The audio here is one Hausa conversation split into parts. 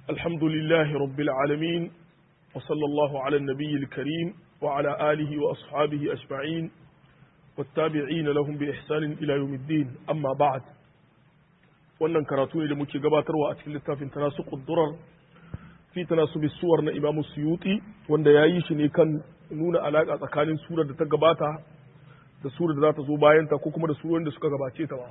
الحمد لله رب العالمين وصلى الله على النبي الكريم وعلى آله وأصحابه أجمعين والتابعين لهم بإحسان إلى يوم الدين أما بعد wannan karatu ne da muke gabatarwa a cikin littafin tanasu ƙuddurar fi tanasu suwar na imamu suyuti wanda ya yi shi ne kan nuna alaƙa tsakanin surar da ta gabata da surar da za ta zo bayanta ko kuma da surar da suka gabace ta ba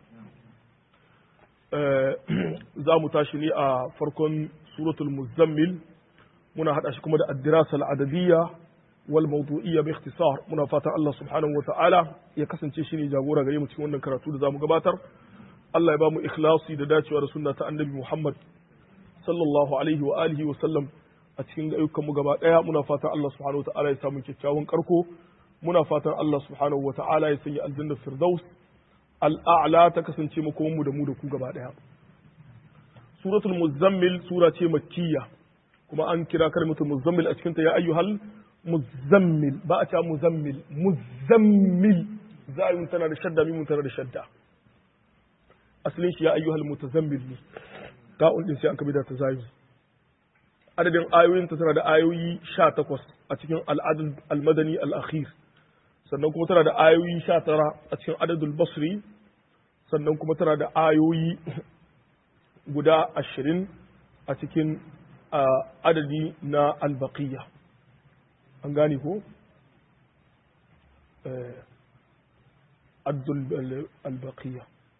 za mu tashi ne a farkon suratul muzammil muna haɗa shi kuma da addirasa al'adadiyya wal mawdu'iyya bi ikhtisar muna fatan Allah subhanahu wa ta'ala ya kasance shi ne jagora gare mu cikin wannan karatu da zamu gabatar Allah ya ba mu ikhlasi da dacewa da sunna ta annabi Muhammad sallallahu alaihi wa alihi wa sallam a cikin ayyukan mu gaba daya muna fatan Allah subhanahu wa ta'ala ya samu kyakkyawan karko muna fatan Allah subhanahu wa ta'ala ya sanya aljanna firdaus al'a'la ta kasance makomanmu da mu da ku gaba ɗaya. Suratul Muzammil sura ce makkiya kuma an kira kalmatul Muzammil a cikinta ya ayyuhal Muzammil ba a ce Muzammil Muzammil za a yi tana da shadda mimun tana da shadda asalin shi ya ayyuhal mutazammil ne ta'un din sai an kabida ta zayi adadin ayoyin ta tana da ayoyi 18 a cikin al'adul al-madani al-akhir sannan kuma tana da ayoyi sha tara a cikin adadul basri sannan kuma tana da ayoyi guda ashirin a cikin adadi na albaqiya an gane ko adadul albaqiya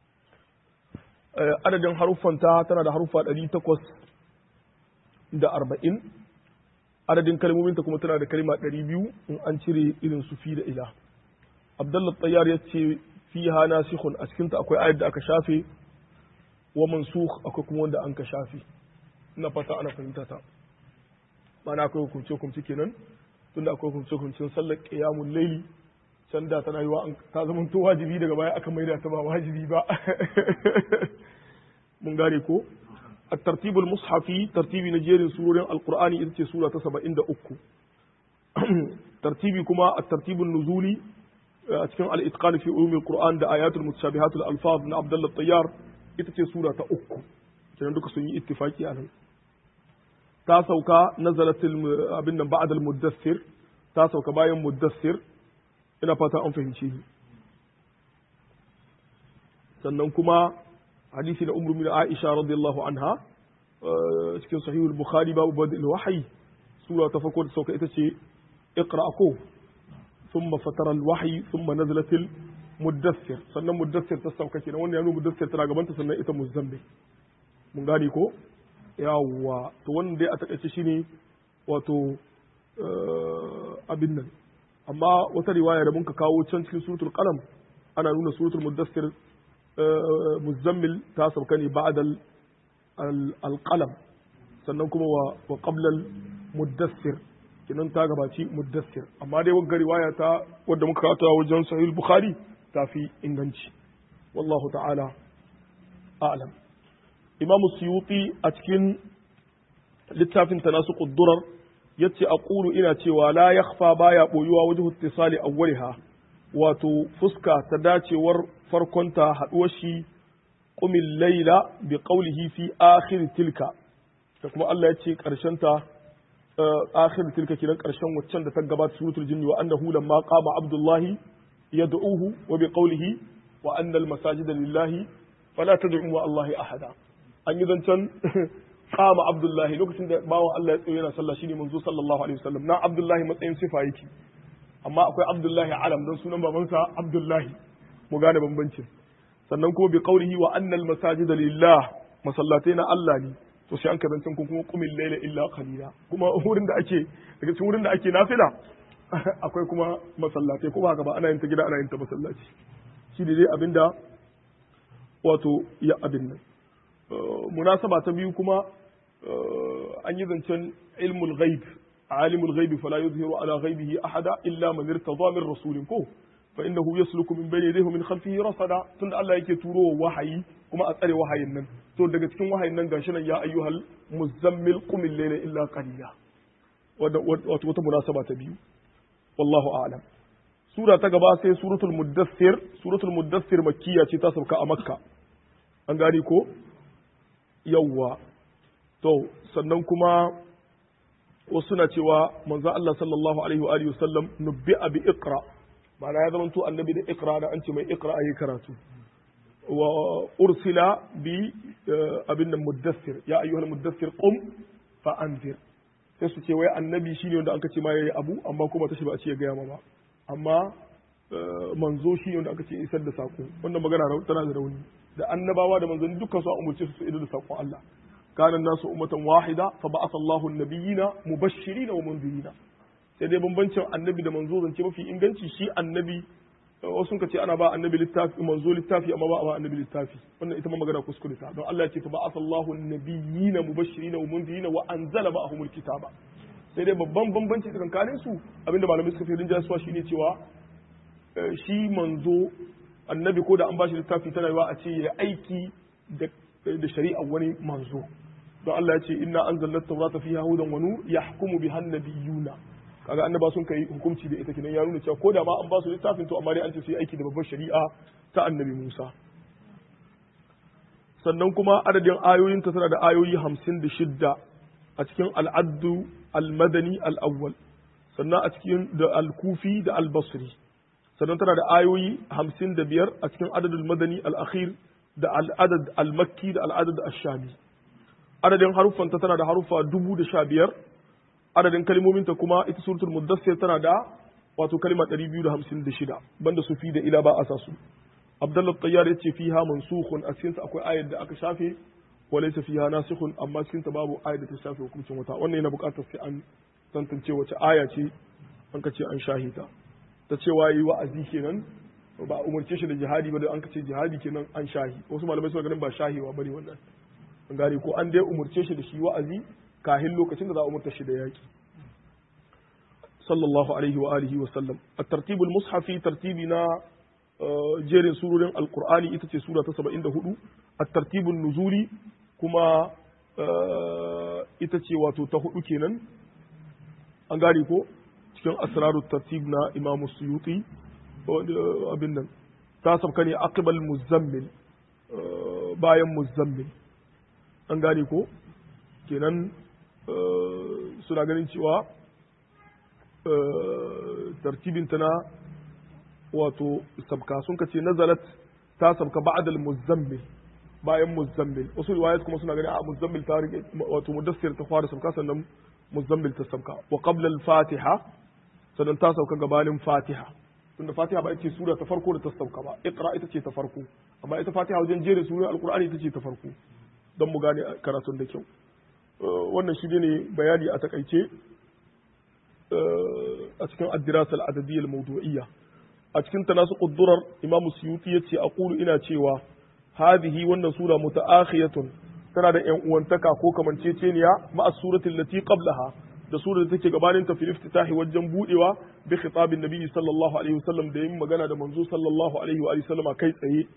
adadin haruffanta tana da haruffa ɗari takwas da arba'in adadin kalmominta kuma tana da kalma ɗari biyu in an cire irin su fi da ila abdullah tayyar ya ce fi ha nasikhun a cikinta akwai ayat da aka shafe wa mansukh akwai kuma wanda an ka shafe ina fata ana fahimta ta mana akwai hukunce hukunce kenan tunda akwai hukunce hukuncin sallar qiyamul layli can da tana yiwa ta zama to wajibi daga baya aka maida ta ba wajibi ba mun gane ko الترتيب المصحفي ترتيب نجير سورة القرآن إذ سورة سبع عند أكو ترتيبي كما الترتيب النزولي أتكلم على الإتقان في علوم القرآن ده آيات المتشابهات الألفاظ من عبد الله الطيار إذ سورة أكو كان دوك سني اتفاقي عليه تاسوكا نزلت abin nan بعد المدثر تاسوكا bayan مدثر ina fata an fahimce ni sannan kuma hadisi da umru min Aisha radiyallahu anha cikin sahihul Bukhari babu badil wahyi sura ta farko da sauka ita ce iqra ko thumma fatara al wahyi thumma nazalat al muddathir sannan muddathir ta sauka kenan wannan yana muddathir tana gabanta sannan ita muzammil mun gane ko yawwa to wannan dai a takaice shine wato abin nan amma wata riwaya da muka kawo can cikin suratul qalam ana nuna suratul muddathir muzammil ta sauka ne ba'da alqalam sannan kuma wa qabla muddassir kinan ta gabaci muddassir amma dai wagga riwaya ta wadda muka kawo wajen sahih bukhari ta fi inganci wallahu ta'ala a'lam imam suyuti a cikin littafin tanasuqud durar yace aqulu ina cewa la yakhfa baya boyuwa wajhu ittisali awwaliha wato fuska ta dacewar farkonta haɗuwar shi ƙumin laila bi ƙaulihi fi akhir tilka da kuma Allah ya ce ta akhir tilka kiran ƙarshen waccan da ta gabata suratul jinni wa annahu lamma qama abdullahi yad'uhu wa bi qawlihi wa anna al-masajida lillahi fala tad'u ma allahi ahada an yi zancen qama abdullahi lokacin da bawan Allah ya tsaye yana sallah shine manzo sallallahu alaihi wasallam na abdullahi matsayin sifa yake amma akwai abdullahi alam don sunan babansa abdullahi mu gane bambancin sannan kuma bi qaulihi wa annal masajida lillah masallatai na Allah ne to sai an kazancin kun kuma qumil layla illa qalila kuma wurin da ake daga cikin wurin da ake nafila akwai kuma masallatai ko ba haka ba ana yin ta gida ana yin ta masallaci shi ne dai abinda wato ya abin nan munasaba ta biyu kuma an yi zancen ilmul ghaib عالم الغيب فلا يظهر على غيبه أحدا إلا من ارتضى من رسول كو فإنه يسلك من بين يديه من خلفه رصدا تند الله yake turo wahayi kuma a tsare wahayin nan to daga cikin wahayin nan gashi nan ya ayyuhal muzammil qum al-layla illa qalila wato wata munasaba ta biyu wallahu a'lam sura ta gaba sai suratul muddathir suratul muddathir makkiya ce ta sauka a makka an gani ko yawwa to sannan kuma wasu na cewa manzo Allah sallallahu alaihi wa alihi wasallam nubbi'a bi iqra ma'ana ya zamanto annabi da iqra da an ce mai iqra ayi karatu wa ursila bi abin nan muddassir ya ayyuhal muddassir qum fa anzir sai su ce wai annabi shine wanda aka ce ma yayi abu amma kuma tashi ba a ce ya gaya ma ba amma manzo shine wanda aka ce isar da sako wannan magana tana da rauni da annabawa da manzanni dukkan su an umurce su su idar da sakon Allah kana nasu ummatan wahida fa ba'atha Allahu an-nabiyina mubashirin wa munzirina sai dai bambancin annabi da manzo zance mafi inganci shi annabi wasu ka ce ana ba annabi littafi manzo littafi amma ba a ba annabi littafi wannan ita ma magana kuskure ta don Allah ya ce fa ba'atha Allahu an-nabiyina mubashirin wa munzirina wa anzala ma'ahumul kitaba sai dai babban bambanci tsakanin su abinda malamai suka fi rinjaya suwa shine cewa shi manzo annabi ko da an bashi littafi tana yiwa a ce ya aiki da shari'a wani manzo don Allah ya ce inna anzalna at-taurata fiha hudan wa nur yahkumu biha an-nabiyuna kaga annaba sun kai hukunci da ita kinan ya nuna cewa ko da ma an ba su littafin to amma dai an ce su yi aiki da babbar shari'a ta annabi Musa sannan kuma adadin ayoyin ta tana da ayoyi hamsin da shidda a cikin al'addu al-madani al-awwal sannan a cikin da al-kufi da al-basri sannan tana da ayoyi hamsin da biyar a cikin adadul madani al-akhir da al'adad al-makki da al'adad al-shami adadin haruffanta tana da haruffa dubu da sha biyar adadin kalmominta kuma ita suratul muddassir tana da wato kalma 256 banda su fi da ila ba a sa su abdullah tayyar yace fiha mansukhun a cikin akwai ayar da aka shafe wa laysa fiha nasikhun amma cikin ta babu ayar da ta shafe hukuncin wata wannan yana buƙatar sai an tantance wace aya ce an ka ce an shahita ta cewa yi wa'azi kenan ba umarce shi da jihadi ba da an ka ce jihadi kenan an shahi wasu malamai suna ganin ba shahiwa bane wannan an gane ko an dai umarce shi da shi wa'azi kahin lokacin da za a umarta shi da yaki sallallahu alaihi wa alihi wa sallam at-tartib al-mushafi tartibi na jerin surorin alqur'ani ita ce sura ta 74 at-tartib nuzuli kuma ita ce wato ta hudu kenan an gane ko cikin asraru tartib na imam suyuti abin nan ta sabka ne aqbal muzammil bayan muzammil an gane ko kenan suna ganin cewa tartibinta na wato sabka sun kace nazalat ta sabka ba'dal muzammil bayan muzammil wasu riwayat kuma suna ganin a muzammil ta rike wato mudassir ta fara sabka sannan muzammil ta sabka wa qabla al-fatiha sannan ta sauka gabanin fatiha tunda fatiha ba ita ce sura ta farko da ta sauka ba iqra ita ce ta farko amma ita fatiha wajen jere surar alqur'ani ita ce ta farko don mu gane karatun da kyau wannan shi ne bayani a takaice a cikin addirasa al'adadiyyar mawdu'iyya a cikin ta nasu ƙuddurar imam suyuti ya ce a ƙulu ina cewa hadhihi wannan sura muta'akhiyatun tana da yan uwantaka ko kamanceceniya ma'a suratul lati qablaha da surar da take gabanin ta fil iftitahi wajen budewa bi khitabin nabi sallallahu alaihi wasallam da yin magana da manzo sallallahu alaihi wa sallama kai tsaye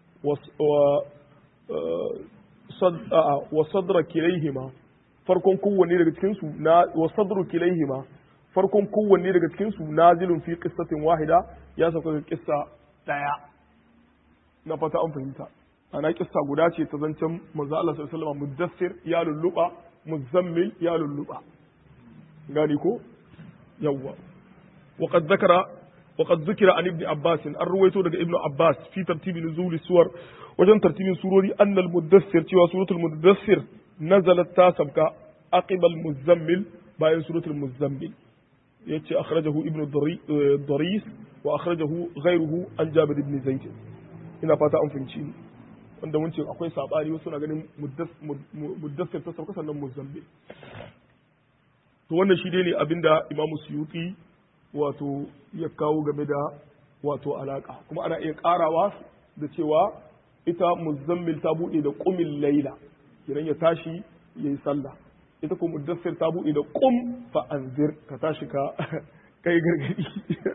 wa sadra kilaihima farkon kowanne daga cikin su na wa sadru kilaihima farkon kowanne daga cikin su nazilun fi qissatin wahida ya sauka ga kissa daya na fata an fahimta ana kissa guda ce ta zancen manzo Allah sallallahu alaihi wasallam muddassir ya lulluba muzammil ya lulluba gani ko yawwa وقد ذكر وقد ذكر عن ابن عباس الرويته daga ابن عباس في ترتيب نزول السور wajen tartibin surori annal muddassir cewa suratul muddassir nazalat ta sabka aqibal muzammil bayan suratul muzammil yace akhrajahu ibnu daris wa akhrajahu ghayruhu an jabir ibn zaid ina fata an fahimci ni wanda mun ce akwai sabani wasu na ganin muddassir ta sabka sannan muzammil to wannan shi dai ne abinda imamu suyuti wato ya kawo game da wato alaka kuma ana iya karawa da cewa ita muzammil ta buɗe da ƙumin laila kiran ya tashi ya yi sallah ita kuma muddassir ta buɗe da ƙum fa anzir ka tashi ka kai gargadi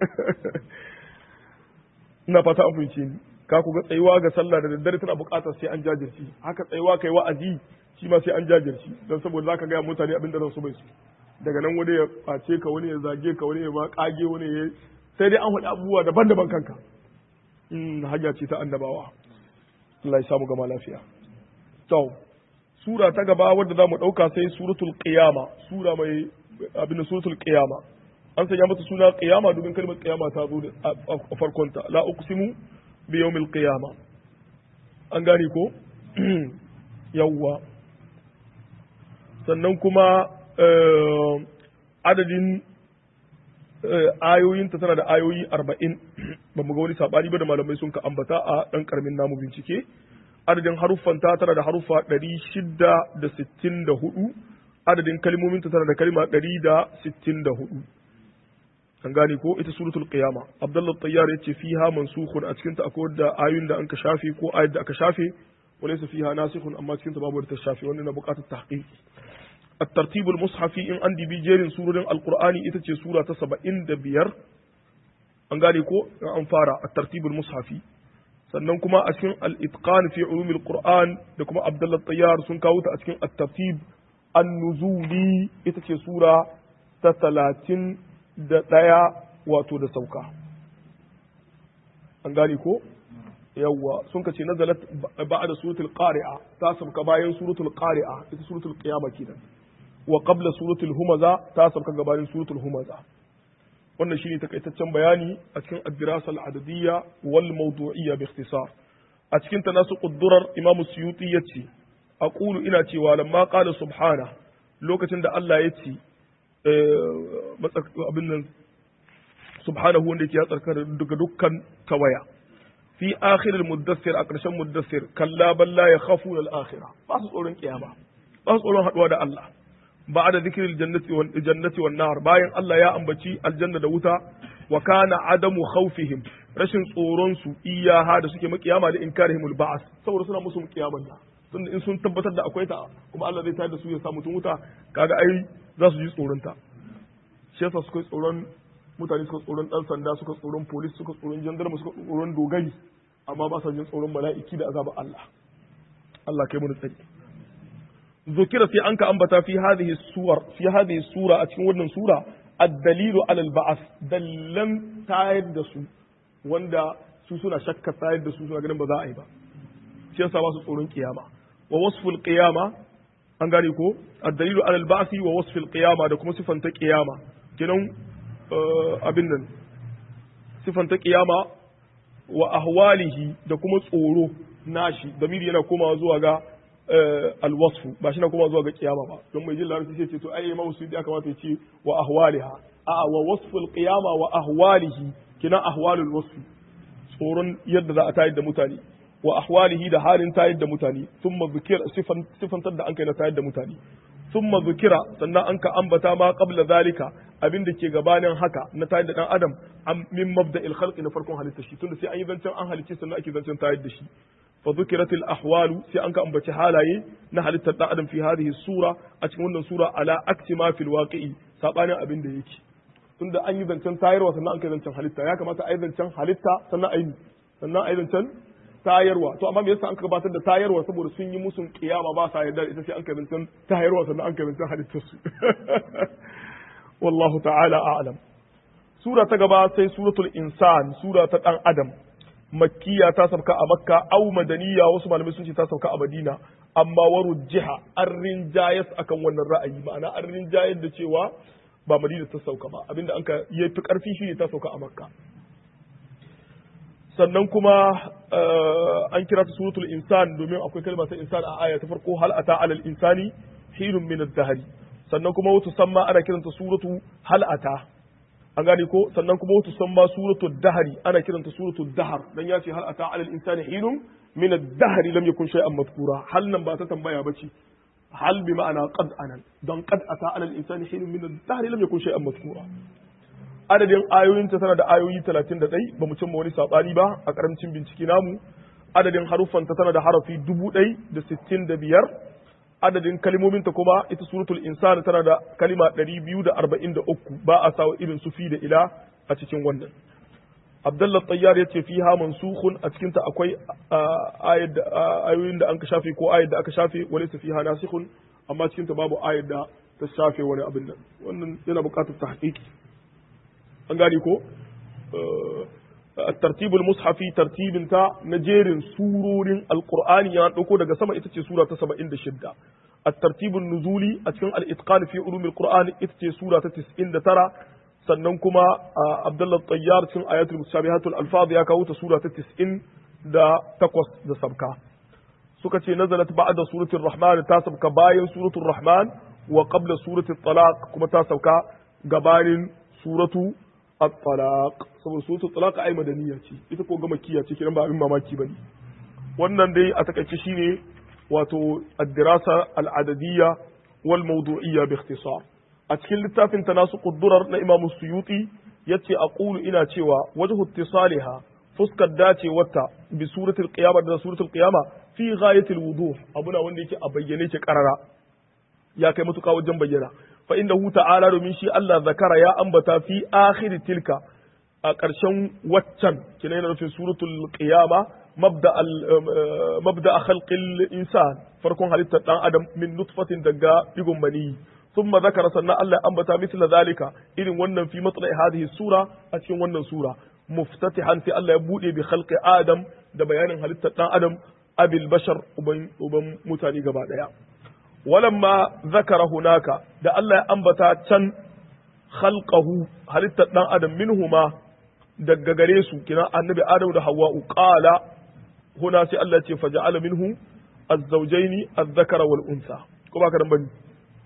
ina fata an fahimce ni ka ku ga tsayuwa ga sallah da daddare tana buƙatar sai an jajirci haka tsayuwa kai wa'azi shi ma sai an jajirci don saboda zaka ga mutane abin da su bai su daga nan wani ya ɓace ka wani ya zage ka wani ya ma kage wani ya sai dai an faɗi abubuwa daban-daban kanka hanya ce ta annabawa Allah ya samu gama lafiya. To, sura ta gaba wadda za mu ɗauka sai suratul qiyama sura mai abin suratul qiyama an sanya mata suna qiyama domin kalmar qiyama ta zo a farkonta la uqsimu bi yawmil qiyama an gane ko yawwa sannan kuma adadin ayoyinta tana da ayoyi arba'in ba mu ga wani saɓani ba da malamai sun ka ambata a ɗan ƙaramin namu bincike adadin haruffanta tana da haruffa ɗari shida da sittin da hudu adadin kalmominta tana da kalma ɗari da sittin da hudu an gane ko ita suratul qiyama abdullah tayyar yace fiha mansukhun a cikin ta akwai da ayoyin da anka shafe ko ayat da aka shafe walaysa fiha nasikhun amma cikin ta babu da ta shafe wannan na buƙatar tahqiq الترتيب المصحفي in an dibi jerin surorin alqur'ani ita ce sura ta 75 an gane ko an fara at-tartibul mushafi sannan kuma a cikin al-itqan fi ulum al-qur'an da kuma abdullah tayyar sun kawo ta a cikin at-tartib an-nuzuli ita ce sura ta 30 da ɗaya wato da sauka an gane ko yawwa sun ka ce nazalat ba'da suratul qari'a ta sauka bayan suratul qari'a ita suratul qiyama kenan wa qabla suratul humaza ta sauka gabanin suratul humaza wannan shine takaitaccen bayani a cikin ad-dirasa al-adadiyya wal mawdu'iyya bi ikhtisar a cikin tanasuqud durar imamu suyuti yace aqulu ina cewa lamma qala subhana lokacin da Allah ya ce abin nan subhanahu wanda yake ya tsarkar daga dukkan tawaya fi akhiril muddassir a ƙarshen muddassir kalla balla ya khafu al akhirah ba su tsoron kiyama ba su tsoron haduwa da Allah ba da zikril jannati wal jannati wan nar bayan Allah ya ambaci aljanna da wuta wa kana adamu khawfihim rashin tsoron su iyaha da suke makiyama da inkarihimul ba'as saboda suna musu kiyaman da tunda in sun tabbatar da akwai ta kuma Allah zai tayar da su ya sa mutum wuta kaga ai za su ji tsoron ta shi yasa suka tsoron mutane suka tsoron dan sanda suka tsoron polis suka tsoron jandarma suka tsoron dogari amma ba sa jin tsoron mala'iki da azabar Allah Allah kai mu tsari zukira sai an ka ambata fi hadhihi suwar fi hadhihi sura a cikin wannan sura ad-dalilu ala al-ba'th dallan tayar da su wanda su suna shakka tayar da su suna ganin ba za a yi ba shi yasa ba su tsoron kiyama wa wasful qiyama an gane ko ad-dalilu ala al-ba'th wa wasfil qiyama da kuma sifanta qiyama kenan abin nan sifanta kiyama wa ahwalihi da kuma tsoro nashi damiri yana komawa zuwa ga alwasfu ba shi na komawa zuwa ga kiyama ba don mai jin larabci sai ce to ai imamu suyuti ya kamata ya ce wa ahwaliha a wa wasful qiyama wa ahwalihi kina ahwalul wasfi tsoron yadda za a tayar da mutane wa ahwalihi da halin tayar da mutane thumma zikira sifan sifantar da an kai na tayar da mutane thumma zikira sannan an ka ambata ma qabla zalika abin da ke gabanin haka na tayar da dan adam min mabda'il khalqi na farkon halitta shi tunda sai an yi zancen an halicce sannan ake zancen tayar da shi fa zukiratil ahwalu sai an ka ambaci halaye na halittar dan adam fi hadhihi sura a cikin wannan sura ala aksi ma fil waqi'i sabanin abin da yake tunda an yi zancen tayarwa sannan an kai zancen halitta ya kamata a yi zancen halitta sannan a yi sannan a yi zancen tayarwa to amma me yasa an gabatar da tayarwa saboda sun yi musun kiyama ba sa yarda ita sai an kai zancen tayarwa sannan an kai zancen halittar su wallahu ta'ala a'lam sura ta gaba sai suratul insan sura ta dan adam makkiya ta sauka a makka au madaniya wasu malamai sun ce ta sauka a madina amma waru jiha an rinjayas akan wannan ra'ayi ma'ana an rinjayar da cewa ba madina ta sauka ba abinda an ka yi fi karfi shi ne ta sauka a makka sannan kuma an kira ta suratul insan domin akwai kalma ta insan a aya ta farko hal ata alal insani hinun min ad-dahri sannan kuma wata samma ana kiranta suratu hal ata an gane ko sannan kuma wata samma suratu dahari ana kiranta suratu dahar dan ya ce hal ata alal insani hinun min ad-dahri lam yakun shay'an madhkura hal nan ba ta tambaya bace hal bi ma'ana qad anan dan qad ata alal insani hinun min ad-dahri lam yakun shay'an madhkura adadin ayoyinta tana da ayoyi 31 ba mu cimma wani sabani ba a karamcin bincike namu adadin haruffanta tana da harafi 1065 adadin kalmominta kuma ita suratul insan tana da kalima 243 ba a sawa irin su fi da ila a cikin wannan Abdullah Tayyar yace fiha mansukhun a cikin ta akwai ayoyin da an ka shafe ko ayat da aka shafe walaysa fiha nasikhun amma cikin ta babu ayat da ta shafe wani abin nan wannan yana buƙatar tahqiqi an gane ko الترتيب المصحفي ترتيب تا نجير سورور القرآن يعني دوكو daga sama ita ce sura ta 76 الترتيب النزولي a cikin al-itqan fi ulum al-Qur'an ita ce sura ta 99 sannan kuma Abdullah Tayyar cikin ayatul mutashabihatul alfaz ya kawo ta sura ta 90 da takwas da sabka suka ce nazalat ba'da suratul rahman ta sabka bayan suratul rahman wa qabla suratul talaq kuma ta sauka gabanin suratu at-talaq saboda suratul talaq ai madaniya ce ita ko ga makkiya ce kiran ba abin mamaki bane wannan dai a takaice shine wato ad-dirasa al-adadiyya wal mawdu'iyya bi ikhtisar a cikin littafin tanasuqud durar na Imam Suyuti yace aqulu ina cewa wajhu ittisaliha fuskar dacewarta bi suratul qiyamah da suratul qiyamah fi ghayatil wuduh abuna wanda yake a bayyane ke karara ya kai matuƙa wajen bayyana fa innahu ta'ala domin shi Allah zakara ya ambata fi akhir tilka a ƙarshen waccan kina yana nufin suratul qiyama mabda al mabda khalqil insan farkon halittar dan adam min nutfatin daga digon mani thumma zakara sannan Allah ambata mithla zalika irin wannan fi matla'i hadhihi sura a cikin wannan sura muftatihan sai Allah ya bude bi khalqi adam da bayanin halittar dan adam abil bashar uban uban mutane gaba daya walamma zakara hunaka da Allah ya ambata can khalqahu halittar dan adam minhuma daga gare su kina annabi adam da hawwa'u qala huna sai Allah ce faja'ala minhu az-zawjayn az-zakara wal unsa ko baka dan bane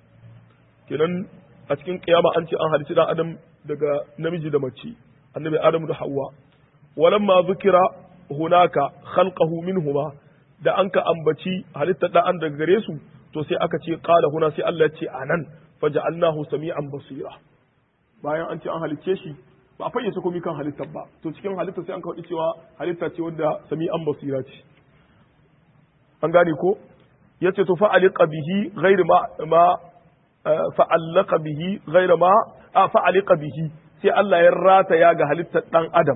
kenan a cikin kiyama an ce an halitta dan adam daga namiji da mace annabi adam da hawwa walamma zukira hunaka khalqahu minhuma da an ka ambaci halittar dan daga gare su to sai aka ce qala huna sai Allah ya ce anan faja'alnahu sami'an basira bayan an ce an halicce shi ba a fayyace komai kan halittar ba to cikin halittar sai an kawo cewa halitta ce wadda sami'an basira ce an gane ko yace to fa'aliqa bihi ghairu ma ma fa'allaqa bihi ghairu ma a fa'aliqa bihi sai Allah ya rata ya ga halittar dan adam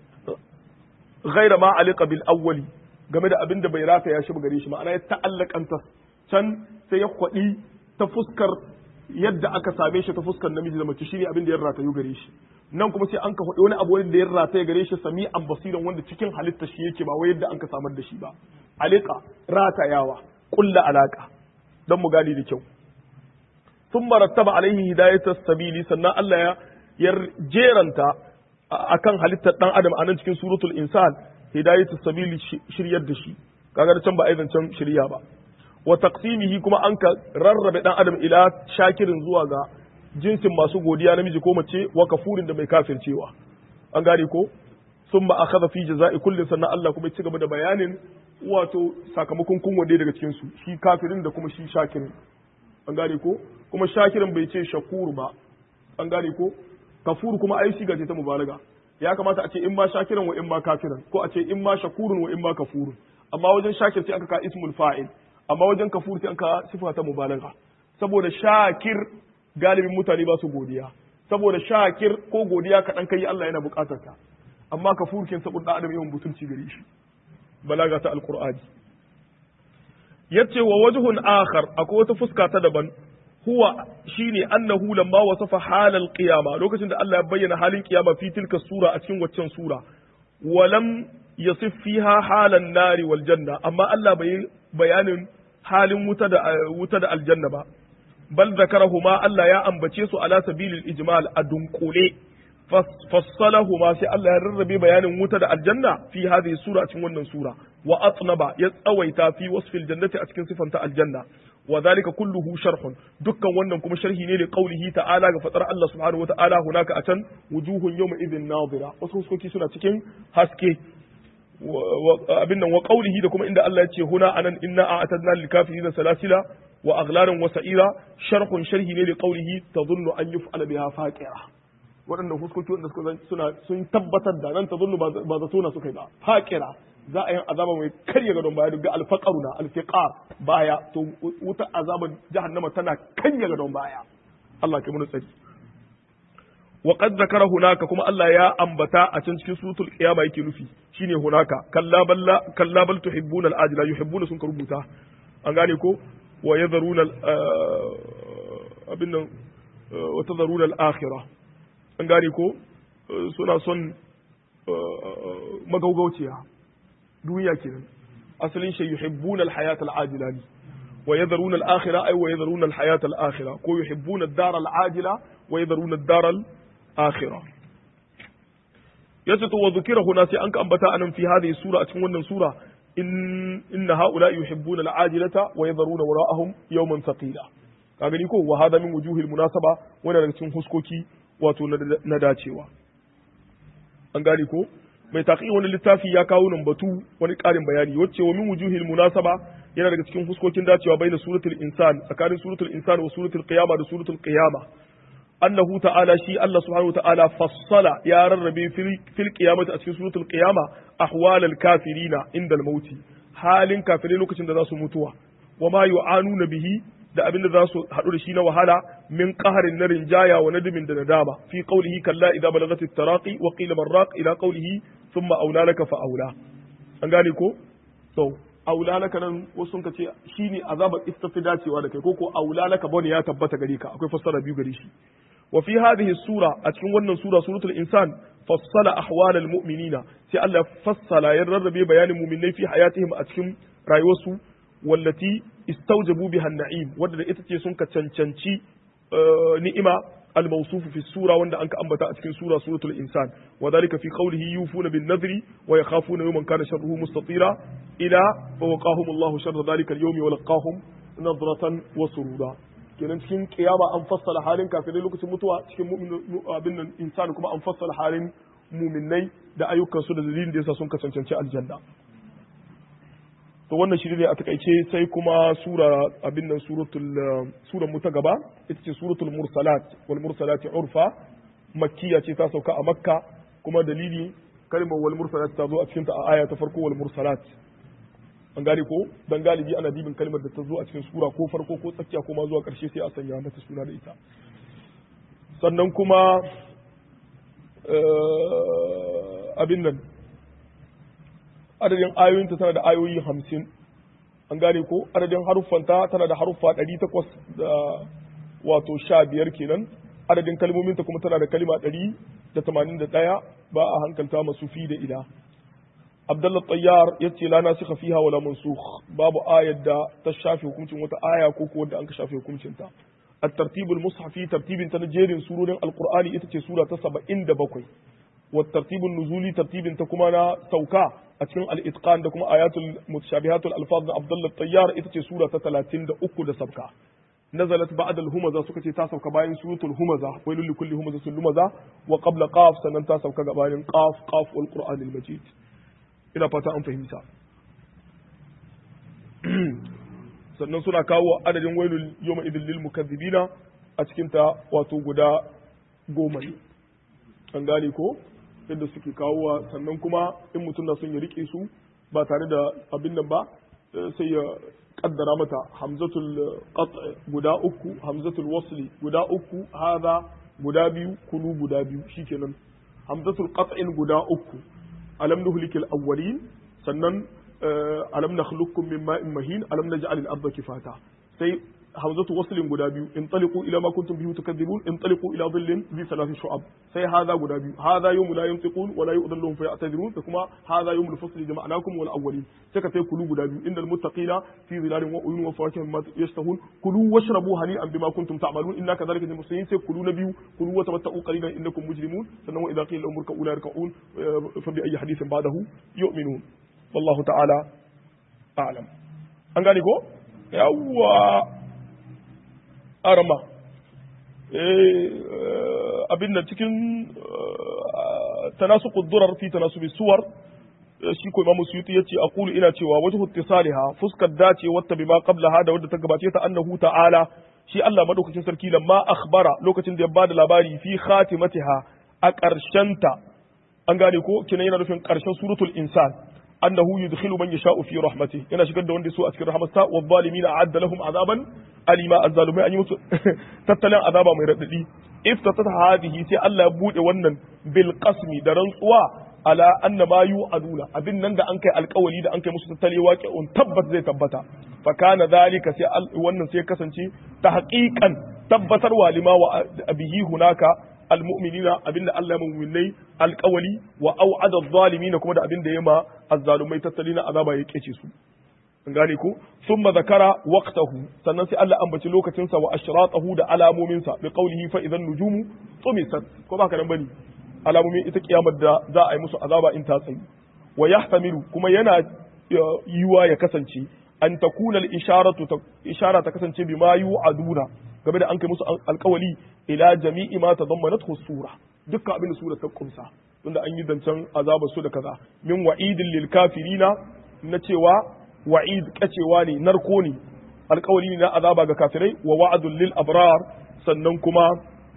ghairu ma aliqa bil awwali game da abin da bai rata ya shi gare shi ma'ana ya ta'allakanta can sai ya kwaɗi ta fuskar yadda aka same shi ta fuskar namiji da mace shine abin da ya ratayu gare shi nan kuma sai an ka faɗi wani abu wanda da ya rataye gare shi sami an basiran wanda cikin halitta shi yake ba wai yadda an ka samar da shi ba alika ratayawa kulla alaka dan mu gani da kyau sun marattaba alaihi hidayatas sabili sannan Allah ya ya jeranta akan halittar dan adam a nan cikin suratul insan hidayatus sabili shiryar da shi kaga da can ba aizan can shirya ba wa taqsimihi kuma an ka rarrabe dan adam ila shakirin zuwa ga jinsin masu godiya namiji ko mace wa kafurin da mai kafircewa an gane ko summa akhadha fi jazai kulli sannan Allah kuma ya ci gaba da bayanin wato sakamakon kun wande daga cikin su shi kafirin da kuma shi shakirin an gane ko kuma shakirin bai ce shakur ba an gane ko kafur kuma ai shiga ce ta mubalaga ya kamata a ce in ma shakiran wa in ma kafiran ko a ce in ma shakurun wa in ma kafurun amma wajen shakir sai aka ka ismul fa'il amma wajen kafur sai aka sifa ta mubalaga saboda shakir galibin mutane ba su godiya saboda shakir ko godiya kaɗan kai Allah yana buƙatar ta amma kafur kin saboda adam yawan butulci gare shi balaga ta alqur'ani yace wa wajhun akhar akwai wata fuska ta daban huwa shine annahu lamma wasafa halal qiyama lokacin da Allah ya bayyana halin qiyama fi tilka sura a cikin waccan sura walam yasif fiha halan nari wal janna amma Allah bai bayanin halin wuta da wuta da aljanna ba bal zakarahuma Allah ya ambace su ala sabilil ijmal a dunkule fassalahuma sai Allah ya rarrabe bayanin wuta da aljanna fi hadhihi sura a cikin wannan sura wa atnaba ya tsawaita fi wasfil jannati a cikin sifanta aljanna wa zalika kulluhu sharhun dukkan wannan kuma sharhi ne da qaulihi ta'ala ga fatar Allah subhanahu wa ta'ala hunaka a can wujuhun yawma idhin nadira wasu huskoki suna cikin haske abin nan wa qaulihi da kuma inda Allah ya ce huna anan inna a'tadna lil kafirin salasila wa aghlaran wa sa'ira sharhun sharhi ne da qaulihi tadhunnu an yuf'ala biha faqira waɗanda huskoki wanda suka suna sun tabbatar da nan tadhunnu ba zato na suka yi ba faqira za a yi azaba mai karya gadon baya daga alfaqaru na alfiqar baya to wuta azabar jahannama tana karya gadon baya Allah ke mun tsari wa qad zakara hunaka kuma Allah ya ambata a can cikin suratul qiyama yake nufi shine hunaka kalla balla kalla bal tuhibbuna al-ajila yuhibbuna sun ka rubuta an gane ko wa yadharuna abin nan wa tadharuna al-akhirah an gane ko suna son magaugauciya duniya kenan asalin shi yuhibbuna al-hayat al-ajila ne wa yadharuna al-akhirah ay wa yadharuna al-hayat al-akhirah ko yuhibbuna ad-dar al-ajila wa yadharuna ad-dar al-akhirah yace to wa dhukira huna sai an ka ambata anan fi hadhihi sura a cikin wannan sura in inna haula yuhibbuna al-ajilata wa yadharuna wara'ahum yawman thaqila ka gani ko wa hada min wujuhil munasaba wannan daga cikin huskoki wato na dacewa an gane ko mai taƙi wani littafi ya kawo nan batu wani ƙarin bayani wacce wa min wujuhil munasaba yana daga cikin fuskokin dacewa bai da suratul insan tsakanin suratul insan wa suratul qiyama da suratul qiyama annahu ta'ala shi Allah subhanahu ta'ala fassala ya rarrabe fil qiyamati a cikin suratul qiyama ahwalal kafirina indal mauti halin kafirai lokacin da za su mutuwa wa ma yu'anuna bihi da abin da za su haɗu da shi na wahala min qaharin na rinjaya wa nadimin da nadama fi qawlihi kalla idza balagat at-taraqi wa qila marraq ila qawlihi thumma awla laka fa awla an gane ko to awla laka nan wasu sun ce shine azabar istafi dacewa da kai ko ko awla laka bane ya tabbata gare ka akwai fassara biyu gare shi wa fi hadhihi sura a cikin wannan sura suratul insan fassala ahwal al-mu'minina sai Allah fassala ya rarrabe bayanin mu'minai fi hayatihim a cikin rayuwarsu wallati istaujabu biha na'im wadda ita ce sun ka cancanci ni'ima al-mawsuf fi sura wanda anka ambata a cikin sura suratul insan wa dhalika fi qawlihi yufuna bin nadri wa yakhafuna yawman kana sharruhu mustatira ila fa waqahum Allah sharra dhalika al-yawmi wa laqahum nadratan wa surura kenan cikin kiyama an fassala halin kafirai lokacin mutuwa cikin mu'min abin nan insan kuma an fassala halin mu'minnai da ayyukansu da dalilin da yasa sun ka cancanci aljanna to wannan shi ne a takaice sai kuma sura abin nan suratul suran mu ta gaba ita ce suratul mursalat wal mursalati urfa makkiya ce ta sauka a makka kuma dalili kalmar wal mursalat ta zo a cikin ta a aya ta farko wal mursalat an gane ko dan galibi ana dibin kalmar da ta zo a cikin sura ko farko ko tsakiya ko ma zuwa karshe sai a sanya mata suna da ita sannan kuma abin nan adadin ayoyinta tana da ayoyi hamsin an gane ko adadin haruffanta tana da haruffa ɗari takwas da wato sha biyar kenan adadin kalmominta kuma tana da kalima ɗari da tamanin da ɗaya ba a hankalta masu fi da ila abdullah tayyar ya ce la nasikha fiha wala mansukh babu ayar da ta shafe hukuncin wata aya ko ko wanda an ka shafe hukuncin ta الترتيب المصحفي ترتيب تنجير سورة القرآن إتتي سورة سبع إند بكوي والترتيب النزولي ترتيب تكمانا سوكا أتكن الإتقان دكما آيات المتشابهات الألفاظ عبد الله الطيار إتتي سورة 30 دا أكو دا سبكا نزلت بعد الهمزة سكتي تاسو كباين سورة الهمزة ويل لكل همزة لمزة وقبل قاف سنن تاسو كباين قاف قاف والقرآن المجيد إلى فتا أن فهمتا sannan suna kawo adadin wailul yawma idil lil mukazzibina a cikin ta wato guda goma ne an gane ko yadda suke kawowa sannan kuma in mutum na son ya rike su ba tare da abin nan ba sai ya kaddara mata hamzatul qat' guda uku hamzatul wasli guda uku hadha guda biyu kulu guda biyu shikenan hamzatul qat'in guda uku alam nuhlikil awwalin sannan alam nakhluqukum min ma'in mahin alam naj'al al-ardha kifata sai hamzatu waslin guda biyu in taliqu ila ma kuntum bihi tukadzibun in taliqu ila dhillin bi thalathi shu'ab sai hadha guda biyu hadha yawmu la yantiqun wa la yu'dhalluhum fa ya'tazirun da kuma hadha yawmul fasli jama'nakum wal awwalin sai ka sai kulu guda biyu innal muttaqina fi dhilalin wa uyun wa fawakihin ma yashtahun kulu washrabu hani'an bima kuntum ta'malun inna kadhalika lil muslimin sai kulu na biyu kulu wa tamatta'u qalilan innakum mujrimun sannan wa idha qila lahum irka'u la yarka'un fa bi ayyi hadithin ba'dahu yu'minun wallahu ta'ala a'lam an gane ko yawwa arama abin da cikin tanasu kudurar fi tanasu bi suwar shi ko imamu suyuti yace aqulu ina cewa wajhu ittisaliha fuskar dace wata bima qablaha da wadda ta gabace ta annahu ta'ala shi Allah madaukakin sarki lamma akhbara lokacin da ya bada labari fi khatimatiha a ta an gane ko kinan yana nufin karshen suratul insan annahu yudkhilu man yasha'u fi rahmatihi yana shigar da wanda so a cikin rahmatsa wa zalimina a'adda lahum azaban alima azzalumai an yi musu tattalin azaba mai radadi iftatata hadhihi sai Allah ya bude wannan bil qasmi da rantsuwa ala anna ma yu'aduna abin nan da an kai alkawali da an kai musu tattali waqi'un tabbas zai tabbata fa kana zalika sai wannan sai kasance ta haqiqan tabbatarwa lima wa bihi hunaka almu'minina abinda Allah ya mu'minai alqawli wa au'ada adh-dhalimin kuma da abinda ya ma azzalumai tattalina azaba ya kece su an gane ko thumma zakara waqtahu sannan sai Allah ambaci lokacin sa wa ashratahu da alamomin sa bi qawlihi fa idan nujumu tumisat ko ba ka nan bane alamomin ita kiyamar da za a yi musu azaba in ta tsayi wa yahtamilu kuma yana yiwa ya kasance an takuna al-isharatu ishara ta kasance bima yu'aduna game da an kai musu alkawali ila jami'i ma tadammanathu sura dukkan abin da sura ta kumsa tunda an yi zancen azabar su da kaza min wa'idin lil kafirina na cewa wa'id kacewa ne narko ne alkawali ne na azaba ga kafirai wa wa'adun lil abrar sannan kuma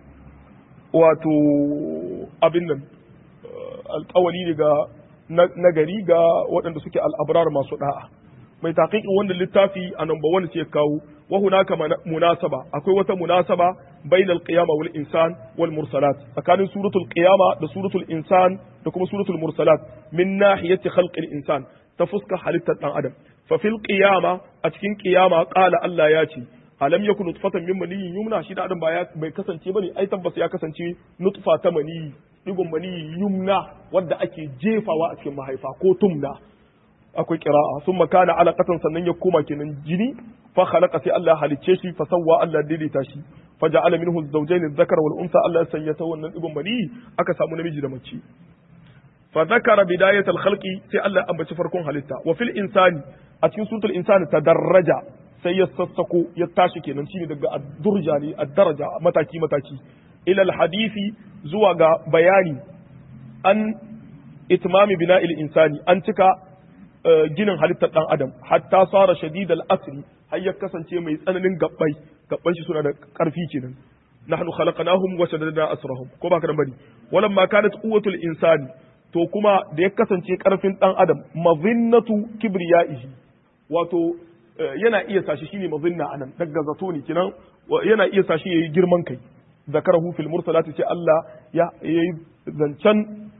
wato abin nan alkawali ne ga nagari ga waɗanda suke al'abrar masu da'a mai taƙiƙin wannan littafi a number one sai kawo wa hunaka munasaba akwai wata munasaba bainal qiyama wal insan wal mursalat tsakanin suratul qiyama da suratul insan da kuma suratul mursalat min nahiyati khalqil insan ta fuska halittar dan adam fa fil qiyama a cikin qiyama qala Allah ya ce alam yakun nutfatan min maniyyin yumna shi da adam ba bai kasance bane ai tabbas ya kasance nutfa ta maniyyi digon maniyyi yumna wadda ake jefawa a cikin mahaifa ko tumna akwai kira'a sun makana alaƙatan sannan ya koma kenan jini fa khalaqa sai Allah halicce shi fa sawwa Allah daidaita shi fa ja'ala minhu zawjayn adh-dhakara wal unsa Allah ya sanya ta wannan ibn bani aka samu namiji da mace fa dhakara bidayat al-khalqi sai Allah ambaci farkon halitta wa fil insani a cikin suratul insani tadarraja sai ya sassako ya tashi kenan shine daga ad-durja ne ad-daraja mataki mataki ila al-hadisi zuwa ga bayani an itmami bina'il insani an cika ginin halittar ɗan adam hatta sara shadid al-asri har ya kasance mai tsananin gabbai gabban shi suna da ƙarfi kenan nahnu khalaqnahum wa shaddadna asrahum ko baka da bari walam ma kanat quwwatul insani to kuma da ya kasance ƙarfin ɗan adam mazinnatu kibriyaihi wato yana iya sashi shine mazinna anan daga zato ne kenan yana iya sashi yayi girman kai zakarahu fil mursalati sai Allah ya yayi zancen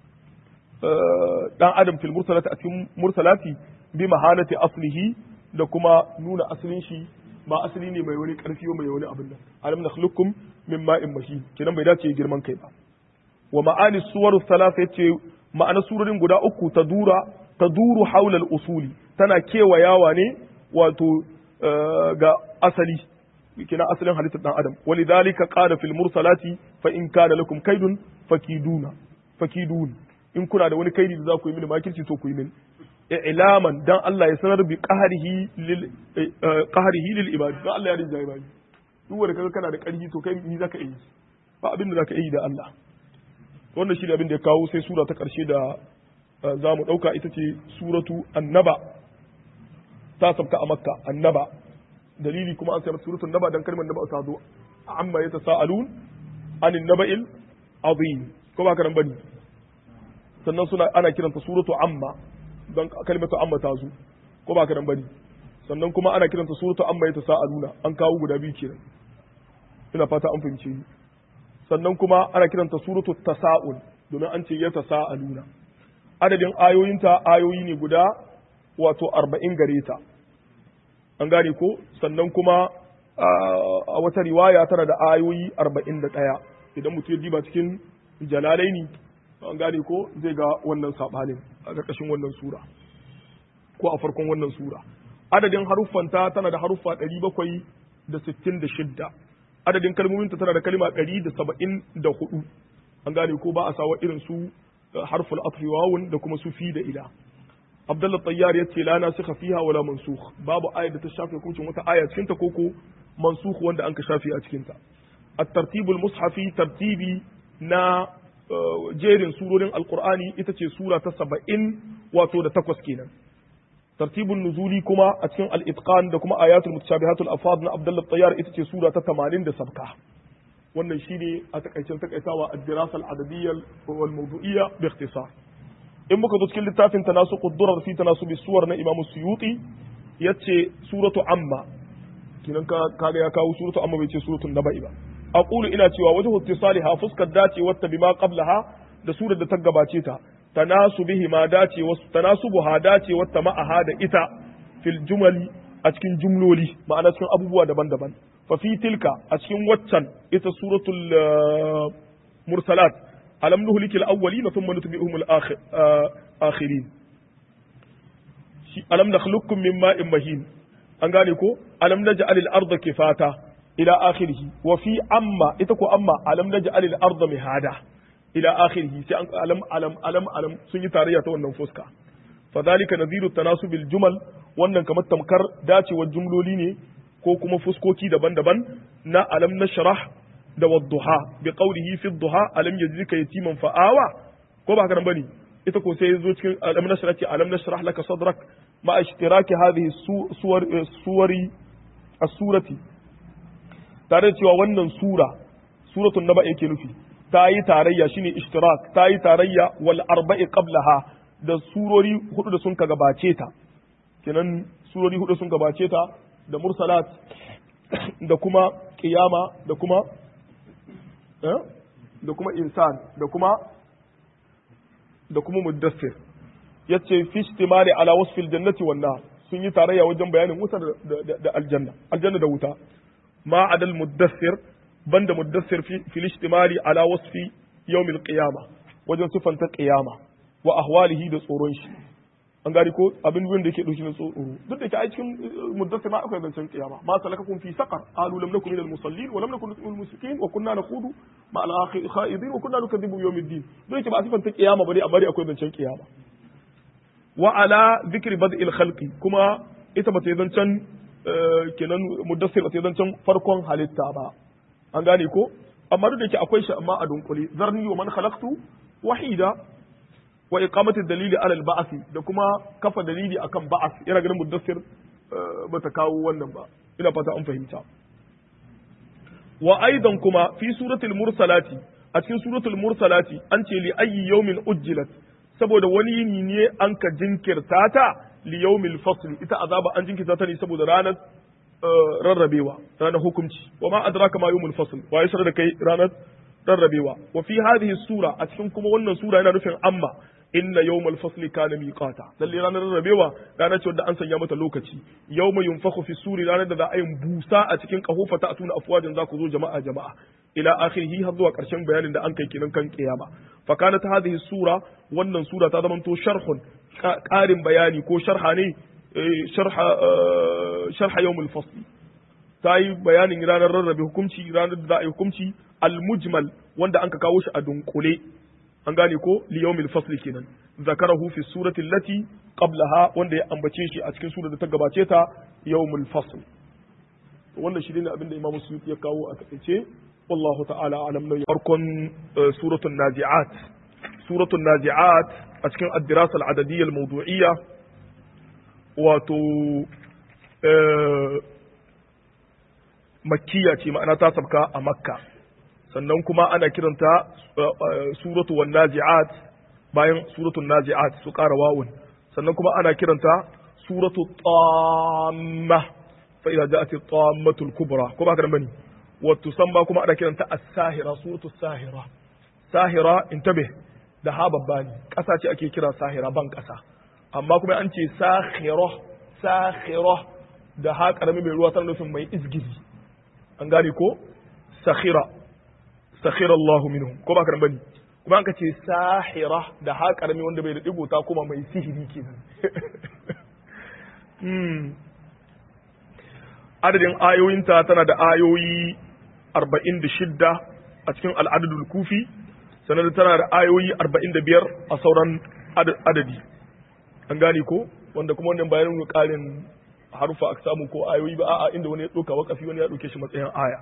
dan adam fil mursalati a cikin mursalati bi mahalati aslihi da kuma nuna asalin shi ba asali ne mai wani karfi mai wani abin nan alam nakhluqukum min ma'in mahin kinan bai dace girman kai ba wa ma'ani suwar thalatha yace ma'ana surorin guda uku ta dura ta duru haula al-usuli tana kewayawa ne wato ga asali kina asalin halittar dan adam walidhalika qala fil mursalati fa in kana lakum kaidun fakiduna fakidun in kuna da wani kaidi da za ku yi mini makirci to ku yi mini i'laman dan Allah ya sanar bi qahrihi lil qahrihi lil ibad dan Allah ya rinja ibadi duk wanda kaga kana da ƙarfi to kai ni zaka yi ba abin da zaka yi da Allah wannan shi ne abin da ya kawo sai sura ta ƙarshe da za mu ɗauka ita ce suratu annaba ta sabka a makka annaba dalili kuma an sayar suratun naba dan kalmar naba ta zo amma ya tasa'alun anin naba'il azim ko ba ka nan bane sannan suna ana kiranta suratu amma don kalmatu amma ta zo ko ba ka nan bane sannan kuma ana kiranta suratu amma ya tasa'aluna an kawo guda biyu kenan ina fata an fahimce ni sannan kuma ana kiranta suratu tasa'ul domin an ce ya tasa'aluna adadin ayoyinta ayoyi ne guda wato arba'in gare ta an gane ko sannan kuma a wata riwaya tana da ayoyi arba'in da ɗaya idan mutum ya diba cikin jalalaini an gane ko zai ga wannan saɓanin a ƙarƙashin wannan sura ko a farkon wannan sura adadin haruffanta tana da haruffa ɗari bakwai da sittin da shidda adadin kalmominta tana da kalma ɗari da saba'in da hudu an gane ko ba a sawa irin su harful atfi wawun da kuma su fi da ila Abdullah Tayyar ya ce la nasikha fiha wala mansukh babu aya da ta shafe hukuncin wata aya cikin ta koko mansukh wanda an ka shafe a cikin ta at-tartibul mushafi tartibi na jerin surorin alqur'ani ita ce sura ta 70 wato da takwas kenan tartibun nuzuli kuma a cikin al-itqan da kuma ayatul mutashabihatul afad na Abdullah Tayyar ita ce sura ta 80 da sabka wannan shine a takaicen takaitawa ad-dirasa al-adadiyya wal mawdu'iyya bi ikhtisar in muka zo cikin littafin tanasu quddurar fi tanasu suwar na Imam Suyuti yace suratu amma kinan ka kaga ya kawo suratu amma bai ce suratul naba'i ba aqulu ina cewa wajhu ittisaliha fuskar dace wata bima qablaha da surar da ta gabace ta tanasu bihi ma dace wasu tanasubuha dace wata ma'aha da ita fil jumali a cikin jumloli ma'ana cikin abubuwa daban-daban fa fi tilka a cikin waccan ita suratul mursalat alam nuhliki al-awwalin thumma nutbi'uhum al-akhirin shi alam nakhluqukum min ma'in mahin an gane ko alam naj'al al-ardha kifata ila akhirih wa fi amma ita ko amma alam naj'al al-ardha mihada ila akhirih sai an alam alam alam alam sun yi tarayya ta wannan fuska fadhalika nadhiru tanasubil jumal wannan kamar tamkar dacewar jumloli ne ko kuma fuskoki daban-daban na alam nashrah da wadduha bi qawlihi fi duha alam yajzika yatiman fa'awa ko ba haka nan bane ita ko sai yazo cikin alam nashrah ce alam nashrah laka sadrak ma ishtiraki hadhihi suwar suwari as-surati tare da cewa wannan sura suratul naba yake nufi ta yi tarayya shine ishtirak ta yi tarayya wal arba'i qablaha da surori hudu da sun ka gabace ta kenan surori hudu sun gabace ta da mursalat da kuma qiyama da kuma da kuma insan da kuma da kuma muddassir yace fi istimali ala wasfil jannati wan nar sun yi tarayya wajen bayanin wuta da aljanna aljanna da wuta ma adal muddassir banda muddassir fi istimali ala wasfi yawmil qiyama wajen sifanta qiyama wa ahwalihi da tsoron shi an gari ko abin da yake dauki na tsoro duk da ke a cikin muddassir ma akwai zancen kiyama ma salakakum fi saqar qalu lam nakum minal musallin wa lam nakun minal musikin wa kunna nakhudu ma al khaidin wa kunna nukadibu yawmiddin duk da ke ba a sifanta kiyama bane amma dai akwai zancen kiyama wa ala dhikri bad'il khalqi kuma ita ba ta yi zancen kenan muddassir ba ta yi zancen farkon halitta ba an gane ko amma duk da ke akwai shi amma a dunkule zarni wa man khalaqtu wahida wa iqamati dalili ala al da kuma kafa dalili akan ba'as yana ganin muddassir bata kawo wannan ba ina fata an fahimta wa aidan kuma fi suratul mursalati a cikin suratul mursalati an ce li ayyi yawmin ujjilat saboda wani yini ne an ka jinkirta ta li yawmil fasl ita azaba an jinkirta ta ne saboda ranar rarrabewa ranar hukunci wa ma adraka ma yawmul fasl wa yasra da kai ranar rarrabewa wa fi hadhihi sura a cikin kuma wannan sura yana nufin amma inna yawmal fasli kana miqata lalle ranar rarrabewa ranar ce wanda an sanya mata lokaci yawma yunfakhu fi suri ranar da za a yi busa a cikin kahofa ta atuna afwajin za ku zo jama'a jama'a ila akhirih har zuwa karshen bayanin da an kai kenan kan kiyama fa kanat hadhihi sura wannan sura ta zamanto sharhun karin bayani ko sharha ne sharha sharha yawmul fasli ta yi bayanin ranar rarrabe hukunci ranar da za a yi hukunci al-mujmal wanda an ka kawo shi a dunkule an gane ko li yawmil fasli kenan zakarahu fi surati allati qablaha wanda ya ambace shi a cikin sura da ta gabace ta yawmul fasl wannan shi ne abin da Imam Suyuti ya kawo a takaice wallahu ta'ala alam na farkon suratul nazi'at suratul nazi'at a cikin ad-dirasa al-adadiyya al-mawdu'iyya wato makkiya ce ma'ana ta sabka a makka sannan kuma ana kiranta suratu wan nazi'at bayan suratul nazi'at su ƙara wawun sannan kuma ana kiranta suratu tamma fa idza ja'at tammatul kubra ko ba ka bane wa tusamma kuma ana kiranta as-sahira suratu sahira sahira intabih da ha babba ne ƙasa ce ake kira sahira ban ƙasa amma kuma an ce sahira sahira da ha karami mai ruwa tana nufin mai izgiri an gane ko sakhira sakhira Allahu minhum ko ba ka bane kuma an ka ce sahira da ha karami wanda bai da digo ta kuma mai sihiri kenan hmm adadin ayoyinta tana da ayoyi 46 a cikin al'adadul kufi sannan tana da ayoyi 45 a sauran adadi an gane ko wanda kuma wannan bayanin ƙarin harufa aka samu ko ayoyi ba a'a inda wani ya ɗauka wakafi wani ya ɗauke shi matsayin aya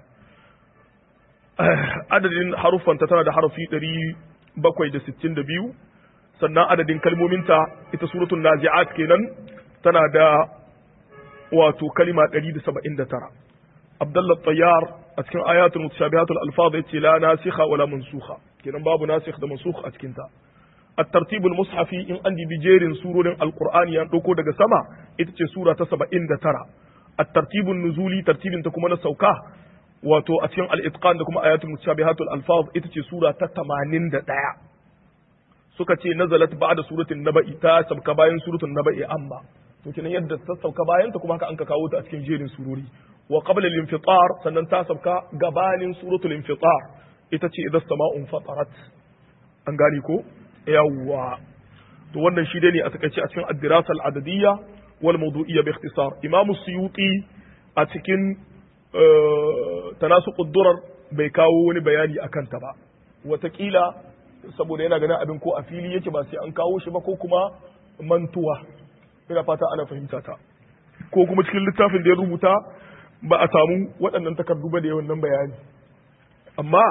adadin haruffanta tana da harafi ɗari bakwai da sittin da biyu sannan adadin kalmominta ita suratun nazi'at kenan tana da wato kalima ɗari da saba'in da tara abdallah tayyar a cikin ayatul mutashabihatul alfaz yace la nasikha wala mansukha kenan babu nasikh da mansukh a cikin ta الترتيب المصحفي إن عندي بجير سورة القرآن ينطقو دقى سما إتتي سورة سبعين ترى الترتيب النزولي ترتيب تكمنا سوكاه wato a cikin al'itqan da kuma ayatul mutashabihatul alfaz ita ce sura ta 81 suka ce nazalat ba'da suratul naba'i ta sabka bayan suratul naba'i amma to kenan yadda ta sauka bayan ta kuma haka an ka kawo ta a cikin jerin surori wa qabla al-infitar sannan ta sabka gabanin suratul infitar ita ce idan sama'un fatarat an gane ko yawwa to wannan shi dai ne a takaice a cikin ad-dirasa al-adadiyya wal mawdu'iyya bi ikhtisar imam suyuti a cikin tanasuqud durar bai kawo wani bayani akan ta ba watakila saboda yana ganin abin ko a fili yake ba sai an kawo shi ba ko kuma mantuwa ina fata ana fahimta ta ko kuma cikin littafin da ya rubuta ba a samu waɗannan takardu ba da yawan nan bayani amma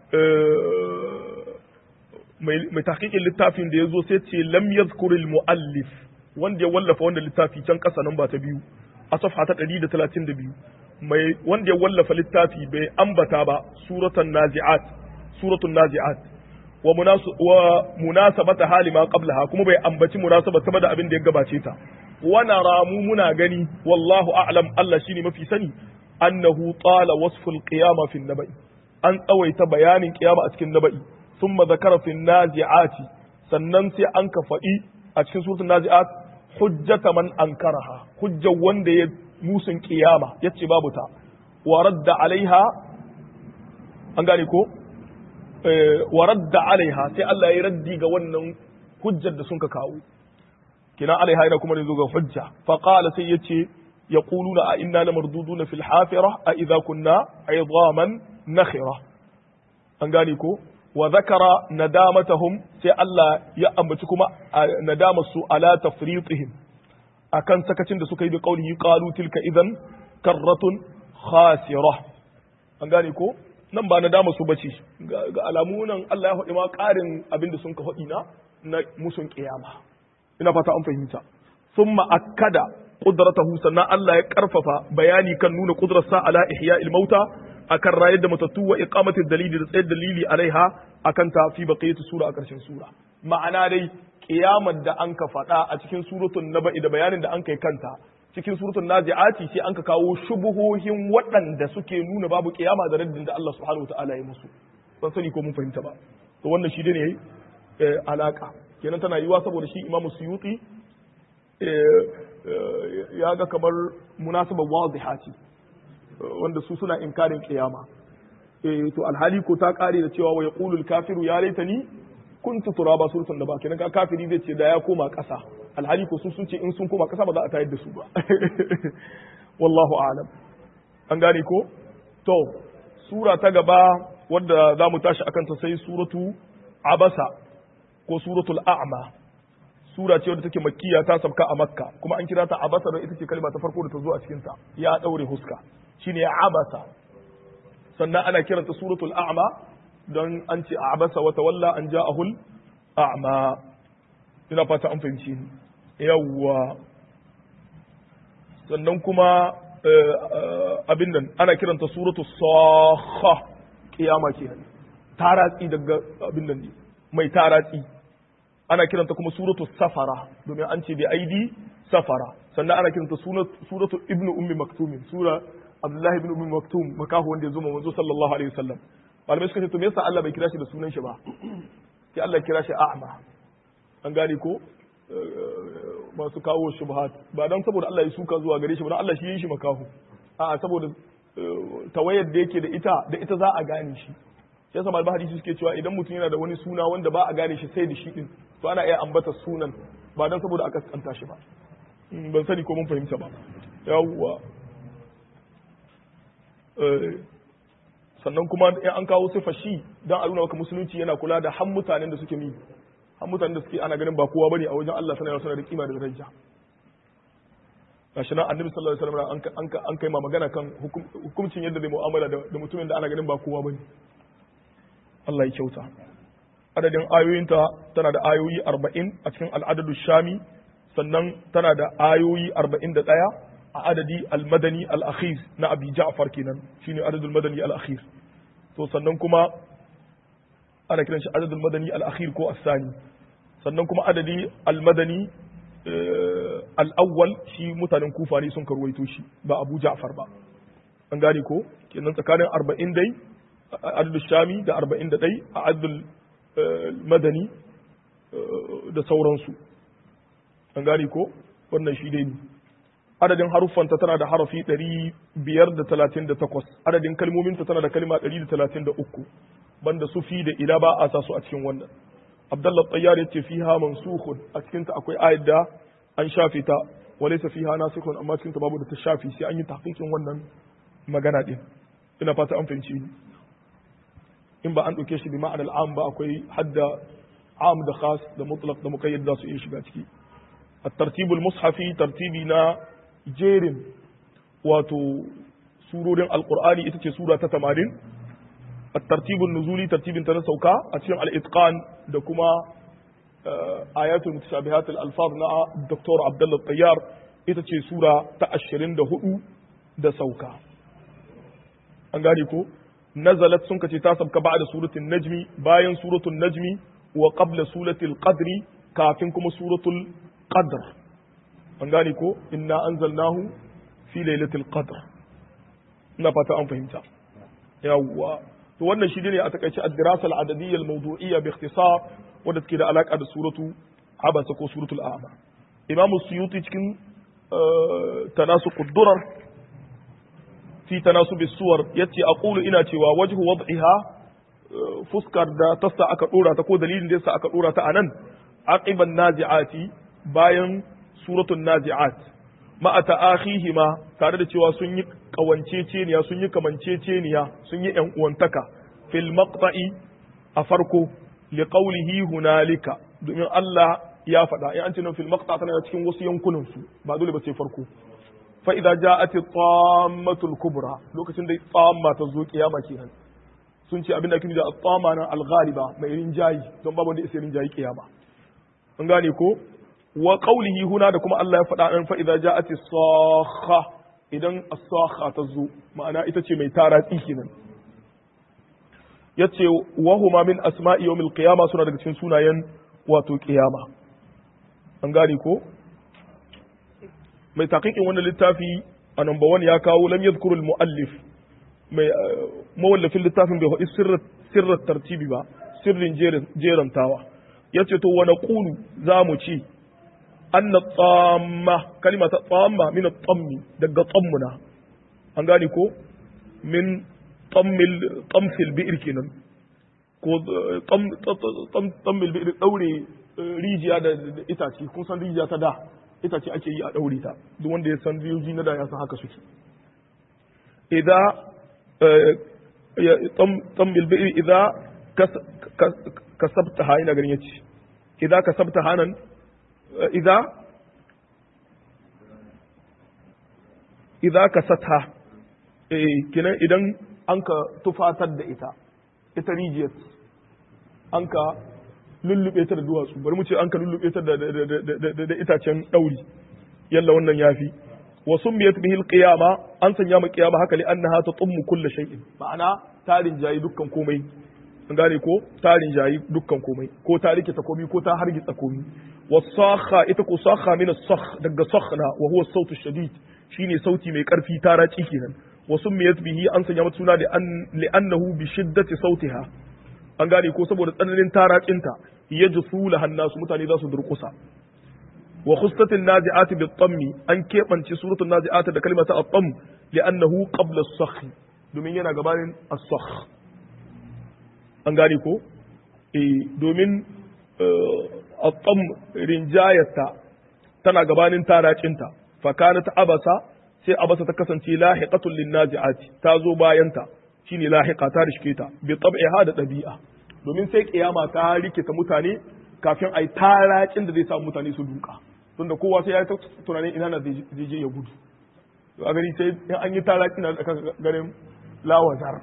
mai tahqiqin littafin da ya zo sai ce lam yadhkuril muallif wanda ya wallafa wanda littafi can ƙasa nan ba ta biyu a safha ta 132 mai wanda ya wallafa littafi bai ambata ba suratan nazi'at suratul nazi'at wa munasabata hali ma qablaha kuma bai ambaci munasabata da abin da ya gabace ta wa naramu muna gani wallahu a'lam Allah shine mafi sani annahu tala wasful qiyama fi nabai an tsawaita bayanin qiyama a cikin nabai thumma zakara fi nazi'ati sannan sai an ka faɗi a cikin suratul nazi'at hujjata man ankaraha hujja wanda ya musun qiyama yace babu ta wa radda alaiha an gane ko wa radda alaiha sai Allah ya raddi ga wannan hujjar da sun ka kawo kina alaiha ina kuma zo ga hujja fa qala sai yace yaquluna a inna lamarduduna fil hafira a idza kunna idaman nakhira an gane ko wa zakara nadamatahum sai Allah ya ambaci kuma nadamar su ala tafritihim akan sakacin da suka yi da qaulihi qalu tilka idan karratun khasira an gane ko nan ba nadama su bace ga alamu nan Allah ya faɗi ma ƙarin abin da sun ka faɗi na na musun kiyama ina fata an fahimta thumma akkada qudratahu sannan Allah ya karfafa bayani kan nuna qudrarsa ala ihya'il mauta akan rayar da matattu wa iqamati dalili da tsayar dalili alaiha akan ta fi baqiyati sura a ƙarshen sura ma'ana dai kiyamar da an ka faɗa a cikin suratul naba'i da bayanin da an kai kanta cikin suratul nazi'ati sai an ka kawo shubuhohin waɗanda suke nuna babu kiyama da raddin da Allah subhanahu wataala ya musu ban sani ko mun fahimta ba to wannan shi ne alaka kenan tana yiwa saboda shi imamu suyuti ya ga kamar munasabar wadiha ce wanda su suna inkarin kiyama to alhali ko ta kare da cewa wa yaqulul kafiru ya laitani kuntu turaba surutun da ba kenan ka kafiri zai ce da ya koma ƙasa alhali ko su sun ce in sun koma ƙasa ba za a tayar da su ba wallahu a'lam an gane ko to sura ta gaba wadda za mu tashi akan ta sai suratu abasa ko suratul a'ma sura ce wadda take makkiya ta sabka a makka kuma an kira ta abasa don ita ce kalma ta farko da ta zo a cikin ta ya daure huska shine abasa sannan ana kiranta suratul a'ma don an ce abasa wa tawalla an ja'ahul a'ma ina fata an fahimci ni yawwa sannan kuma abin nan ana kiranta suratul sakha kiyama kenan taratsi daga abin nan ne mai taratsi ana kiranta kuma suratul safara domin an ce bi aidi safara sannan ana kiranta suratul ibnu ummi maktumin sura abdullahi ibn ummi maktum makahu wanda ya zo manzo sallallahu alaihi wasallam malamai suka ce to me yasa Allah bai kira shi da sunan shi ba sai Allah ya kira shi a'ma an gane ko masu kawo shubhat ba dan saboda Allah ya suka zuwa gare shi ba dan Allah shi yin shi makahu a'a saboda tawayar da yake da ita da ita za a gane shi shi yasa malaman hadisi suke cewa idan mutum yana da wani suna wanda ba a gane shi sai da shi din to ana iya ambata sunan ba dan saboda aka kanta shi ba ban sani ko mun fahimta ba yawwa sannan kuma in an kawo sifa shi dan a nuna maka musulunci yana kula da han mutanen da suke mi han mutanen da suke ana ganin ba kowa bane a wajen Allah sanar da da kima da daraja gashi nan annabi sallallahu alaihi wasallam an an kai ma magana kan hukuncin yadda zai mu'amala da mutumin da ana ganin ba kowa bane Allah ya kyauta adadin ayoyinta tana da ayoyi 40 a cikin al'adadu shami sannan tana da ayoyi 41 a adadi al-madani al-akhir na abi ja'far kenan shine adadul madani al-akhir to sannan kuma ana kiran shi adadul madani al-akhir ko as-sani sannan kuma adadi al-madani al-awwal shi mutanen kufa ne sun karwaito shi ba abu ja'far ba an gane ko kenan tsakanin 40 dai adadul shami da 41 a adadul madani da sauransu an gane ko wannan shi dai ne adadin haruffanta tana da harafi 538 adadin kalmominta tana da kalma 133 banda su fi da ila ba a sa su a cikin wannan abdullah tayyar yace fiha mansukhun a cikin ta akwai ayat da an shafe ta walaysa fiha nasikhun amma cikin ta babu da ta shafi sai an yi tahqiqin wannan magana din ina fata an fahimci ni in ba an dauke shi bi ma'anar am ba akwai hadda am da khas da mutlaq da muqayyad za su iya shiga ciki الترتيب المصحفي ترتيبي نا jerin wato surorin alkur'ani ita ce sura ta tamanin a tartibin nuzuli tartibin ta na sauka a cikin al'itqan da kuma ayatul mutashabihat al-alfaz na Dr. Abdullah Tayyar ita ce sura ta ashirin da hudu da sauka an gane ko nazalat sun kace ta sabka ba'da suratul najmi bayan suratul najmi wa qabla suratul qadri kafin kuma suratul qadr an gane ko inna anzalnahu fi lailatul qadr ina fata an fahimta yawwa to wannan shi ne a takaice ad-dirasa al-adadiyya al-mawdu'iyya bi ikhtisar wanda take da alaka da suratu abasa ko suratul a'ma imam suyuti cikin tanasuq ad-durar fi tanasub as-suwar yace aqulu ina cewa wajhu wad'iha fuskar da tassa aka dora ta ko dalilin da yasa aka dora ta anan aqiban nazi'ati bayan suratul nazi'at ma'a ta'akhihima tare da cewa sun yi kawanceceniya sun yi kamanceceniya sun yi yan uwantaka fil maqta'i a farko li qawlihi hunalika domin Allah ya faɗa in an ce nan fil maqta tana cikin wasu yankunan su ba dole ba sai farko fa idza ja'at tammatul kubra lokacin da tsamma ta zo kiyama kenan sun ce abin da ake da tsamma nan al-ghaliba mai rinjayi don babu wanda ya rinjayi kiyama an gane ko wa qawlihi huna da kuma Allah ya faɗa an fa idza ja'at as-sakha idan as-sakha ta zo ma'ana ita ce mai taratsi kenan yace wa huma min asma'i yawmil qiyama suna daga cikin sunayen wato qiyama an gane ko mai taqiqin wannan littafi a number 1 ya kawo lam yadhkuru al-muallif mai mawallafin littafin bai faɗi sirrin sirrin tartibi ba sirrin jerantawa yace to wa naqulu za mu ci anna tsamma kalima ta tsamma min tsammi daga tsammuna an gane ko min tsammil tsamfil bi'ir kenan ko tsammil bi'ir daure rijiya da itace kun san rijiya ta da itace ake yi a daure ta duk wanda ya san rijiyoyi na da ya san haka suke idan tsammil bi'ir idan kasabta ha ina ganin yace idan kasabta hanan إذا إذا كستها kenan idan an ka tufatar da ita ita rijiyar an ka lullube ta da duwatsu bari mu ce an ka lullube ta da itacen ɗauri yalla wannan yafi wa summiyat bihi alqiyama an sanya mu qiyama haka li annaha tatummu kull shay'in ma'ana tarin jayi dukkan komai an gane ko tarin jayi dukkan komai ko ta rike ta komai ko ta hargitsa komai wasakha ita ko sakha min as-sakh daga sakhna wa huwa as-sawt ash-shadid shine sauti mai karfi taraci kenan wa summiyat bihi an sanya mata suna da an li'annahu bi shiddati sautiha an gane ko saboda tsananin taracinta yajfu laha nasu mutane za su durkusa wa khustatin nazi'ati bi tammi an keɓance suratul nazi'ati da kalimata at-tam li'annahu qabla as-sakh domin yana gabanin as-sakh an gane ko eh domin الطم rinjayarta tana gabanin taracinta fakanat abasa sai abasa ta kasance lahiqatul linnazi'ati ta zo bayanta shine lahiqa ta rishke ta bi tab'iha da dabi'a domin sai kiyama ta rikita mutane kafin ai taracin da zai samu mutane su duka tunda kowa sai ya ta tunanin ina na zai je ya gudu to a gari sai in an yi taracin da garin lawazar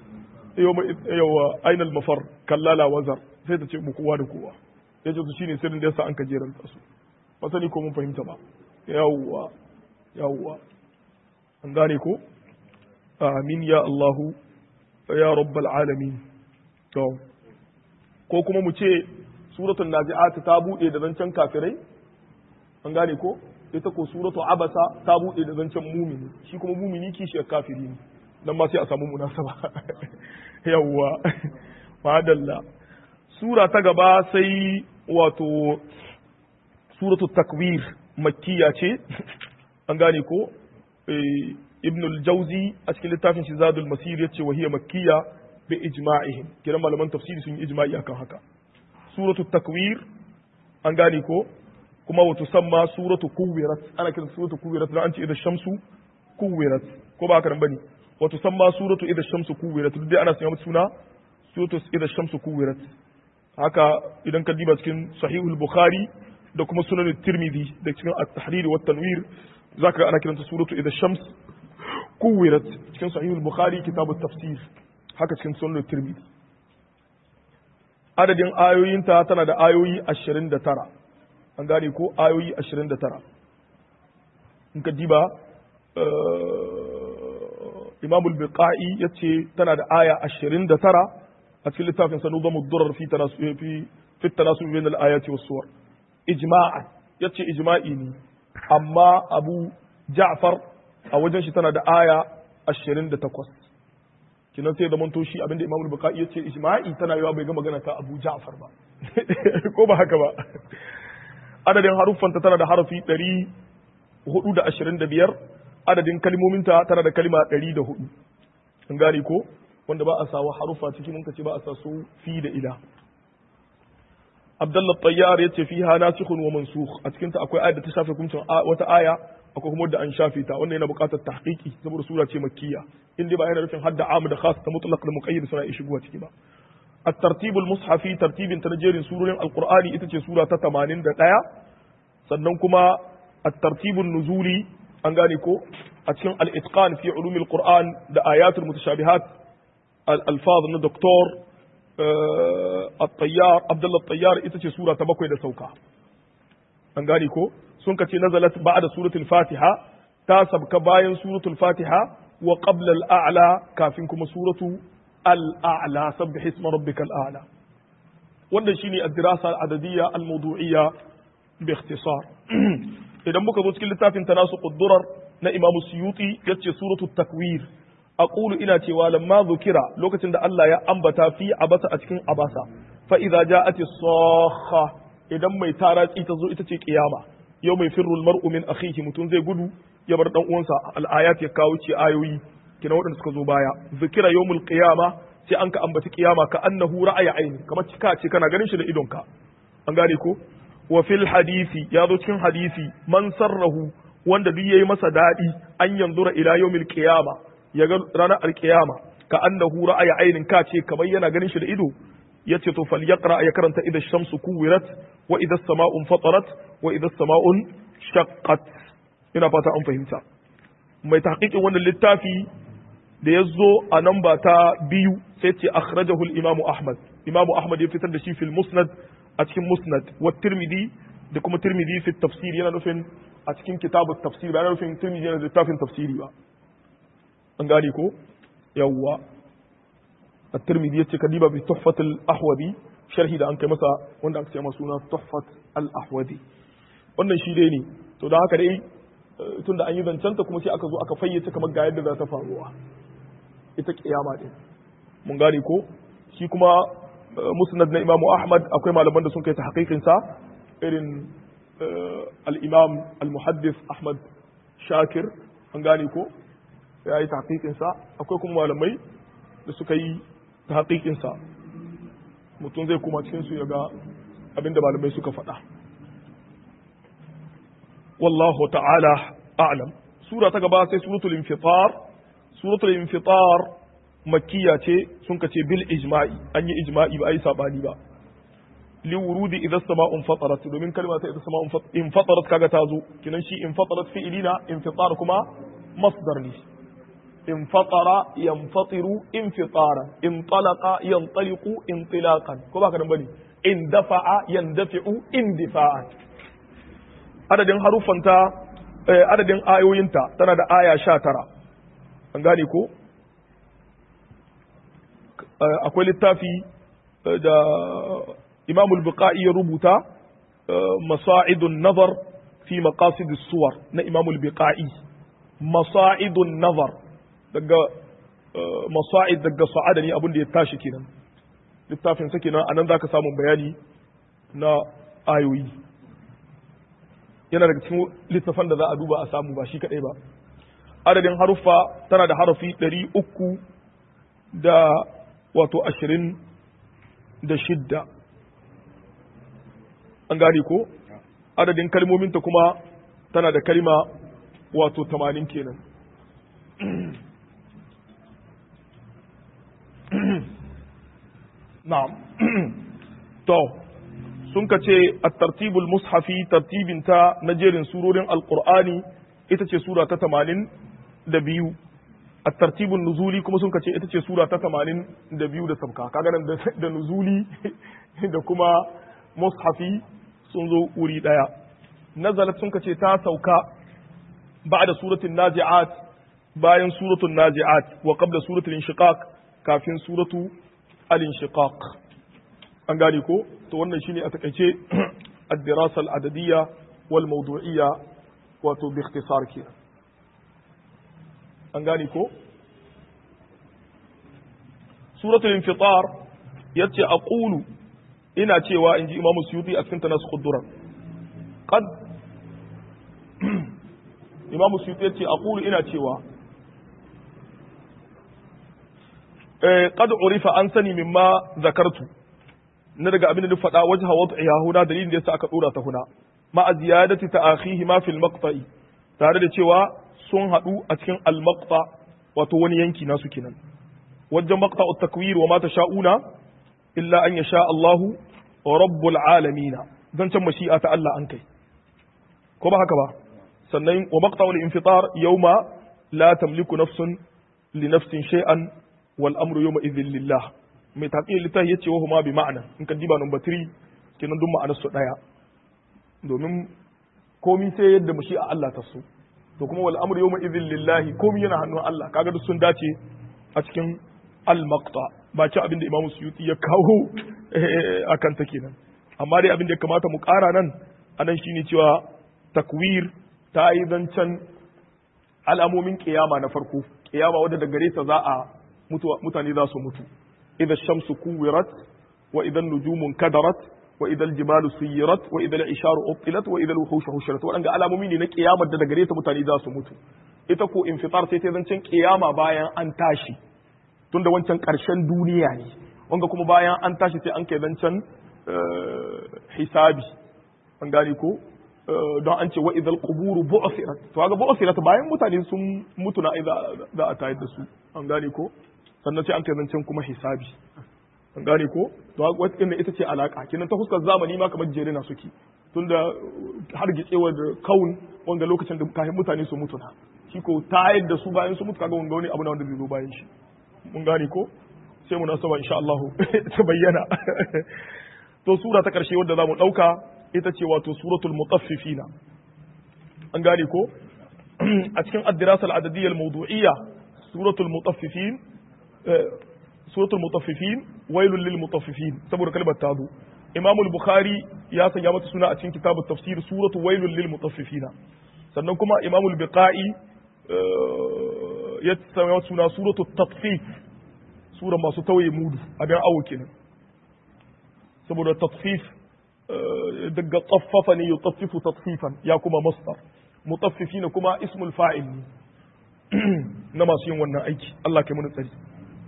yawa ainal mafar kalla lawazar sai ta ce mu kowa da kowa ya ce su shine sirrin da yasa an ka jeranta su ba sani ko mun fahimta ba yawwa yawwa an gane ko amin ya Allahu ya rabbal alamin to ko kuma mu ce suratul nazi'at ta bude da zancen kafirai an gane ko ita ko suratul abasa ta bude da zancen mumini shi kuma mumini kishiyar kafiri ne dan ma sai a samu munasaba yawwa madalla sura ta gaba sai wato suratu takwir makkiya ce an gane ko ibn al-jauzi a cikin littafin shi zadul masir yace wa hiya makkiya bi ijma'ihim kiran malaman tafsiri sun yi ijma'i akan haka suratu takwir an gane ko kuma wato samma suratu kuwirat ana kiran suratu kuwirat dan an ce idan shamsu kuwirat ko ba haka nan bane wato samma suratu idan shamsu kuwirat duk dai ana sanya mata suna suratu idan shamsu kuwirat haka idan ka diba cikin sahihul bukhari da kuma sunan tirmidhi da cikin at-tahrir wa tanwir zaka ga ana kiranta suratu idan shams kuwirat cikin sahihul bukhari kitabut tafsir haka cikin sunan tirmidhi adadin ayoyinta tana da ayoyi 29 an gane ko ayoyi 29 in ka diba imamul biqa'i yace tana da aya 29 a cikin littafin sa nuzamu durar fi tanasubi fi fi tanasubi bain al-ayati was-suwar ijma'an yace ijma'i ne amma Abu Ja'far a wajen shi tana da aya 28 kinan sai da manto shi abinda Imam al-Bukhari yace ijma'i tana yawa bai ga magana ta Abu Ja'far ba ko ba haka ba adadin haruffanta tana da harafi 425 adadin kalmominta tana da kalma 104 an gane ko wanda ba a sawa harufa cikin mun kace ba a sa su fi da ila Abdullah Tayyar yace fiha nasikhun wa mansukh a cikin ta akwai ayat da ta shafe hukuncin wata aya akwai kuma da an shafe ta wannan yana buƙatar tahqiqi saboda sura ce makkiya inda ba yana nufin hadda am da khas ta mutlaq da muqayyad suna iya shigowa ciki ba الترتيب المصحفي ترتيب تنجير سورة القرآن إتجي سورة تتمانين دقايا سننكما الترتيب النزولي أنغانيكو أتكلم الإتقان في علوم القرآن دا آيات المتشابهات الألفاظ من الدكتور آه الطيار عبد الله الطيار إتجي سورة تبكوي دا سوكا أنغانيكو سنكتي نزلت بعد سورة الفاتحة تاسب كباين سورة الفاتحة وقبل الأعلى كافنكم سورة الأعلى سبح اسم ربك الأعلى wannan shine ad-dirasa al-adadiyya al-mawdu'iyya bi ikhtisar idan muka zo cikin littafin tanasuqud durar na Imam Suyuti yace suratu takwir aqulu ina cewa lamma zukira lokacin da Allah ya ambata fi abasa a cikin abasa fa idza ja'ati sakha idan mai taratsi ta zo ita ce kiyama yau mai firru al-mar'u min akhihi mutun zai gudu ya bar dan uwansa al-ayat ya kawo ce ayoyi kina waɗanda suka zo baya zikira yawmul qiyama sai an ka ambaci kiyama ka annahu ra'aya aini kamar cika ce kana ganin shi da idonka an gane ko wa fil hadisi ya zo cikin hadisi man sarrahu wanda duk yayi masa dadi an yanzura ila yawmil qiyama ya ga ranar alqiyama ka annahu ra'aya ainin ka ce kamar yana ganin shi da ido yace to falyaqra ya karanta idha shamsu kuwirat wa idha as-sama'u fatarat wa idha as-sama'u shaqqat ina fata an fahimta mai tahqiqin wannan littafi da ya zo a namba ta biyu sai ce akhrajahu al-imamu ahmad imamu ahmad ya fitar da shi fil musnad a cikin musnad wa tirmidhi da kuma tirmidhi fi tafsir yana nufin a cikin kitabu tafsir ba yana nufin tirmidhi yana da littafin tafsiri ba an gane ko yawwa at-tirmidhi yace kadiba bi tuhfat al-ahwadi sharhi da an kai masa wanda aka ce masa suna tuhfat al-ahwadi wannan shi dai ne to da haka dai tunda an yi zancenta kuma sai aka zo aka fayyace kamar ga yadda za ta faruwa ita kiyama din mun gane ko shi kuma musnad na imamu ahmad akwai malaman da sun kai ta haƙiƙin sa irin al-imam al-muhaddis ahmad shakir an gane ko ya yi ta haƙiƙin sa akwai kuma malamai da suka yi ta haƙiƙin sa mutum zai kuma cikin su ya ga abinda malamai suka faɗa والله تعالى أعلم سورة تقبا سي سورة الانفطار سورة الانفطار مكية سنكة بالإجماع أني إجماعي بأي ساباني با لورود إذا السماء انفطرت ومن كلمة إذا السماء انفطرت كاغتازو كننشي انفطرت في إلينا انفطار كما مصدر لي انفطر ينفطر انفطارا انطلق ينطلق انطلاقا كما كان بني اندفع يندفع اندفاعا adadin haruffanta adadin ayoyinta tana da aya sha tara an gane ko akwai littafi da imamul buqa'i ya rubuta masa'idun nazar fi maqasid suwar na imamul buqa'i masa'idun nazar daga masa'id daga sa'ada ne abin da ya tashi kenan littafin sa kenan anan zaka samu bayani na ayoyi yana daga cikin littafan da za a duba a samu ba shi kadai ba adadin haruffa tana da harafi ɗari uku da wato ashirin da shidda an gane ko adadin kalmominta kuma tana da kalma wato tamanin kenan na'am to sun ka ce a tartibul mushafi tartibin ta na jerin surorin alkur'ani ita ce sura ta tamanin da biyu a tartibul nuzuli kuma sun ka ce ita ce sura ta tamanin da biyu da sabka kaga nan da nuzuli da kuma mushafi sun zo wuri daya nazalat sun ka ce ta sauka ba'da suratul naji'at bayan suratul naji'at wa qabla suratul inshiqaq kafin suratu al-inshiqaq an gane ko to wannan shine a takaice ad-dirasa al-adadiyya wal mawdu'iyya wato bi ikhtisar ke an gane ko suratul infitar yace aqulu ina cewa inji imamu suyuti a cikin tanas qudurar qad imamu suyuti yace aqulu ina cewa eh qad urifa an sani mimma zakartu na daga abin da duk faɗa wajha wad'iha huna dalilin da yasa aka dora ta huna ma a ziyadati ta'akhihi ma fil maqta'i tare da cewa sun haɗu a cikin al maqta wato wani yanki nasu kenan wajen maqta'u takwir wa ma tasha'una illa an yasha Allahu rabbul alamin dan can mashi'a ta Allah an kai ko ba haka ba sannan wa maqta'u al infitar yawma la tamliku nafsun li nafsin shay'an wal amru yawma idhin lillah mai taƙiyar littafi ya ce wa huma bi ma'ana in ka diba number 3 kenan duk ma'anar su daya domin komi sai yadda mu shi a Allah ta so to kuma wal amru yawma idhin lillahi komi yana hannun Allah kaga duk sun dace a cikin al maqta ba ci abin da Imam Suyuti ya kawo akan ta kenan amma dai abin da ya kamata mu ƙara nan anan shine cewa takwir ta yi zancen al'amomin kiyama na farko kiyama wadda da gare ta za a mutane za su mutu إذا الشمس كورت وإذا النجوم انكدرت وإذا الجبال سيرت وإذا العشار أبطلت وإذا الوحوش حشرت وأن على مؤمنين قيامة da gare ta mutane za su mutu ita ko infitar sai ta zancen kiyama bayan an tashi tunda wancan karshen duniya ne wanga kuma bayan an tashi sai an kai zancen hisabi an gane ko don an ce wa idal quburu bu'thirat to kaga bu'thirat bayan mutane sun mutu na za a tayar da su an gane ko sannan sai an kai zancen kuma hisabi an gane ko to wata ita ce alaka kinan ta fuskar zamani ma kamar jere na suke tunda har gitsewar da kaun wanda lokacin da kafin mutane su mutu na shi ko tayar da su bayan su mutu kaga wanga wani abu na wanda zai zo bayan shi mun gane ko sai mu nasaba insha Allah ta bayyana to sura ta karshe wadda zamu dauka ita ce wato suratul mutaffifina an gane ko a cikin ad-dirasa al-adadiyya al-mawdu'iyya suratul mutaffifin suratul mutaffifin wailul lil mutaffifin saboda kalmar ta zo imam al-bukhari ya sanya mata suna a cikin kitabut tafsir suratul wailul lil mutaffifin sannan kuma imam al-biqai ya sanya mata suna suratul tatfif sura masu tawaye mudu abin awo kenan saboda tatfif daga tsaffafa ne yutaffifu tatfifan ya kuma masdar mutaffifin kuma ismul fa'il ne na masu yin wannan aiki Allah kai mana tsari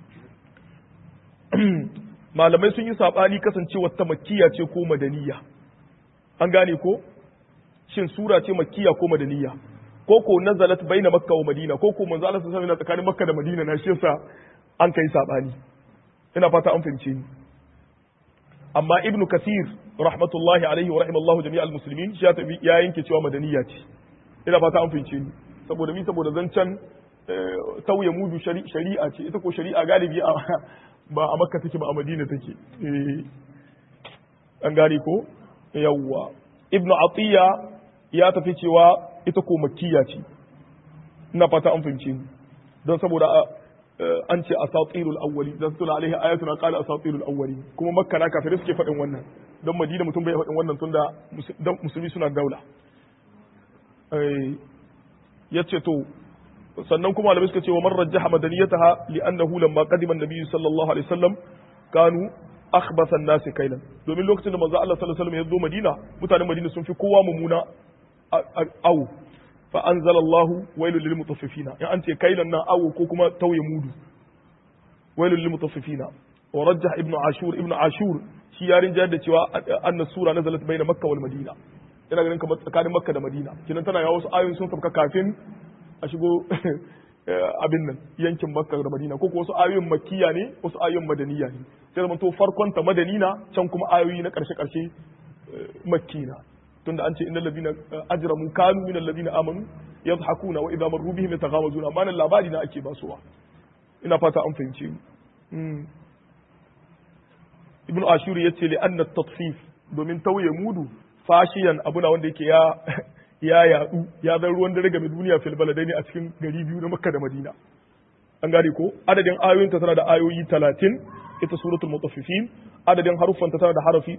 malamai sun yi saɓani kasancewar ta makkiya ce ko madaniya an gane ko shin sura ce makkiya ko madaniya ko ko nazalat baina makka wa madina ko ko manzo Allah sallallahu alaihi tsakanin makka da madina na shi yasa an kai saɓani ina fata an fahimce ni amma ibnu kasir rahmatullahi alaihi wa rahimallahu jami'al muslimin shi ya yanke cewa madaniya ce ina fata an fahimce ni saboda mi saboda zancen tauye mudu shari'a ce ita ko shari'a galibi ba a makka take ba a madina take an gane ko yawwa ibnu atiya ya tafi cewa ita ko makkiya ce ina fata an fahimce ni don saboda an ce asatirul awwali da tula alaihi ayatuna qala asatirul awwali kuma makka na kafirai suke faɗin wannan don madina mutum bai faɗin wannan tunda musulmi suna daula ya ce to sannan kuma malamai suka ce wa man rajjaha madaniyataha li'annahu lamma qadima an-nabi sallallahu alaihi wasallam kanu akhbatha an-nas kailan domin lokacin da manzo Allah sallallahu alaihi wasallam ya zo Madina mutanen Madina sun fi kowa mumuna awu fa anzalallahu wailul lil mutaffifina in an ce kailan nan awu ko kuma tauye mudu wailul lil mutaffifina wa rajjah ibnu ashur ibnu ashur shi ya rinja da cewa anna sura nazalat baina makka wal madina ina ganin kamar tsakanin makka da madina kinan tana yawo wasu ayoyi sun sauka kafin a shigo abin nan yankin makka da madina ko wasu ayoyin makkiya ne wasu ayoyin madaniya ne sai zama to farkon ta madanina can kuma ayoyi na karshe karshe makkina tunda an ce innal ladina ajramu kanu minal ladina amanu yadhakuna wa idha marru bihim yataghamazuna amma nan labari na ake basuwa ina fata an fahimce mu ibn ashur yace li anna tatfif domin tauye mudu fashiyan abuna wanda yake ya ya yadu ya zan ruwan dare game duniya fil baladaini a cikin gari biyu na makka da madina an gane ko adadin ayoyinta tana da ayoyi 30 ita suratul mutaffifin adadin haruffanta tana da harafi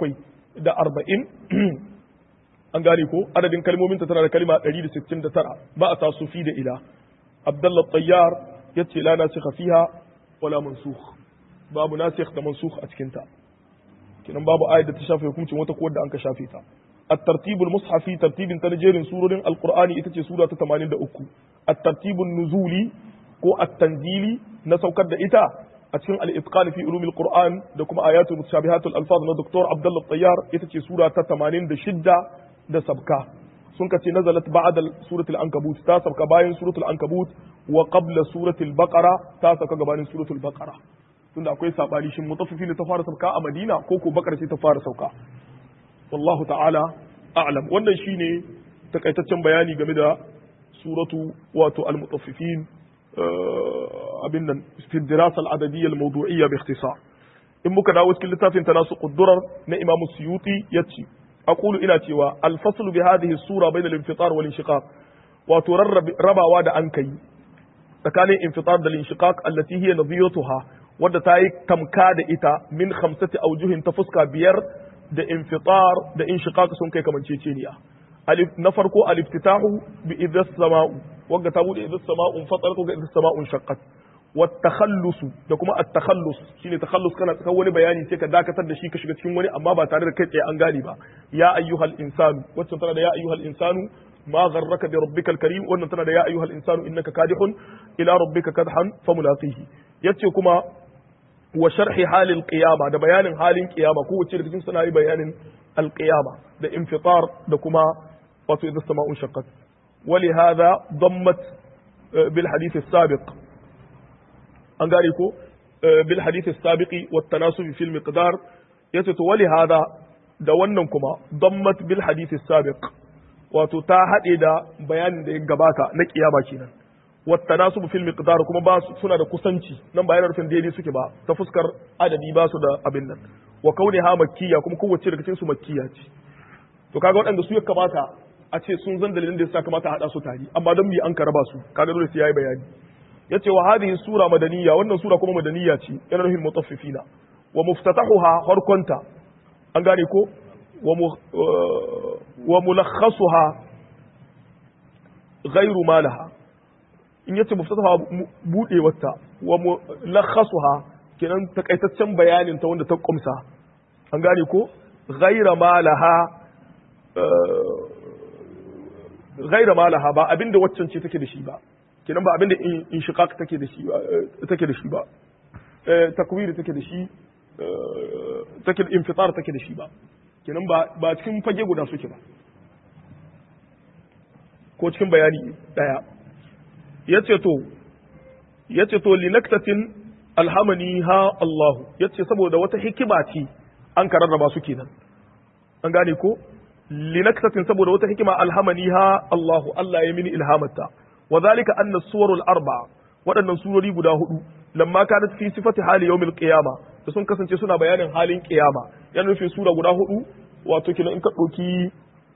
740 an gane ko adadin kalmominta tana da kalma 169 ba a tasu fi da ila abdullah tayyar yace la nasikha fiha wala mansukh babu nasikh da mansukh a cikin ta kinan babu ayat da ta shafe hukuncin wata ko da an ka shafe ta at-tartibul mushafi tartibin ta jerin surorin alqur'ani ita ce sura ta 83 at-tartibun nuzuli ko at-tanzili na saukar da ita a cikin al-itqan fi ulumil qur'an da kuma ayatul mutashabihatul alfaz na doktor abdullah tayyar ita ce sura ta 86 da sabka sun kace nazalat ba'da suratul ankabut ta sabka bayan suratul ankabut wa qabla suratul baqara ta sabka gabanin suratul baqara tunda akwai sabani shin mutaffifin ta fara sauka a Madina ko ko Bakar ce ta fara sauka wallahu ta'ala a'lam wannan shine takaitaccen bayani game da suratu wato al-mutaffifin abin nan fi dirasa al-adadiyya al-mawdu'iyya bi ikhtisar in muka dawo cikin littafin tanasu quddurar na Imam Suyuti yace aqulu ina cewa al-faslu bi hadhihi sura bayna al-infitar wal inshiqaq wato rabawa da an kai tsakanin infitar da al-inshiqaq allati hiya nadhiyatuha wadda ta yi tamka da ita min khamsati aujuhin ta fuska biyar da infitar da inshiqaq sun kai kamanceceniya alif na farko aliftitahu bi idhas sama'u wanda ta bude idhas sama'u fatarat wa idhas sama'u shaqqat wa takhallus da kuma at takhallus shine takhallus kana tsaka wani bayani sai ka dakatar da shi ka shiga cikin wani amma ba tare da kai tsaye an gane ba ya ayyuhal insanu wacce tana da ya ayyuhal insanu ما غرك بربك الكريم wannan tana da ya ayyuhal insanu innaka kadihun ila rabbika kadhan famulaqihi yace kuma wa sharhi halil qiyama da bayanin halin qiyama ko wace da cikin suna yi bayanin alqiyama da infitar da kuma wato idza sama'un shaqqat ولهذا ضمت بالحديث السابق an gane ko bil hadith as-sabiqi wat tanasub fi al-miqdar yace to wali hada da wannan kuma dammat bil hadith as-sabiq wato ta hade da bayanin da ya gabata na kiyama kenan wat tanasub fi al-miqdar kuma ba suna da kusanci nan ba yana rufin daidai suke ba ta fuskar adadi ba su da abin nan wa kauniha makkiya kuma kowace daga cikin su makkiya ce to kaga waɗanda su ya kamata a ce sun zan dalilin da ya kamata a hada su tare amma don bi an ka raba su kaga dole sai yayi bayani yace wa hadhihi sura madaniya wannan sura kuma madaniya ce yana nufin mutaffifina wa muftatahuha harkonta an gane ko wa mulakhasuha ghairu malaha in yace muftataha budewarta wa mulakhasuha kenan takaitaccen bayanin ta wanda ta kumsa an gane ko ghaira malaha ghaira malaha ba abinda waccan ce take da shi ba kenan ba abin da inshiqaq take da shi take da shi ba takwir take da shi take infitar take da shi ba kenan ba ba cikin fage guda suke ba ko cikin bayani daya yace to yace to linaktatin alhamani ha Allah yace saboda wata hikima ce an kararraba su kenan an gane ko linaktatin saboda wata hikima alhamani ha Allah Allah ya mini ilhamata وذلك أن الصور الأربعة waɗannan surori guda hudu lamma kanat fi sifati hali yawmil qiyama da sun kasance suna bayanin halin qiyama yana nufin sura guda hudu wato kina in ka ɗauki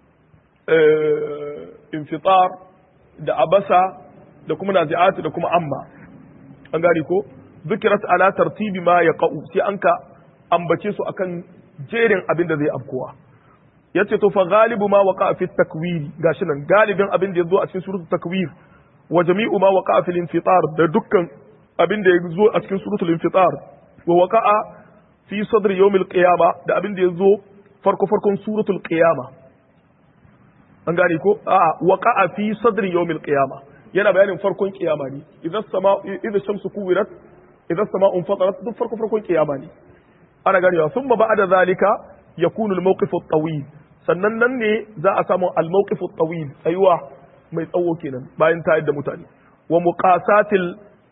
infitar da abasa da kuma nazi'at da kuma amma an gane ko zikirat ala tartibi ma yaqa'u sai an ka ambace su akan jerin abin da zai afkuwa yace to fa galibu ma waqa'a fi takwir gashi nan galibin abin da yazo a cikin suratul takwir wa jami'u ma waqa'a fil infitar da dukkan abin da ya zo a cikin suratul infitar wa waqa'a fi sadri yawmil qiyama da abin da ya zo farko farkon suratul qiyama an gane ko a waqa'a fi sadri yawmil qiyama yana bayanin farkon kiyama ne idan sama idan shamsu kuwirat idan sama'un fatarat duk farko farkon kiyama ne ana ganewa thumma ba'da zalika yakunu al-mawqif at-tawil sannan nan ne za a samu al-mawqif at-tawil tsayuwa mai tsawo kenan bayan tayar da mutane wa muqasatil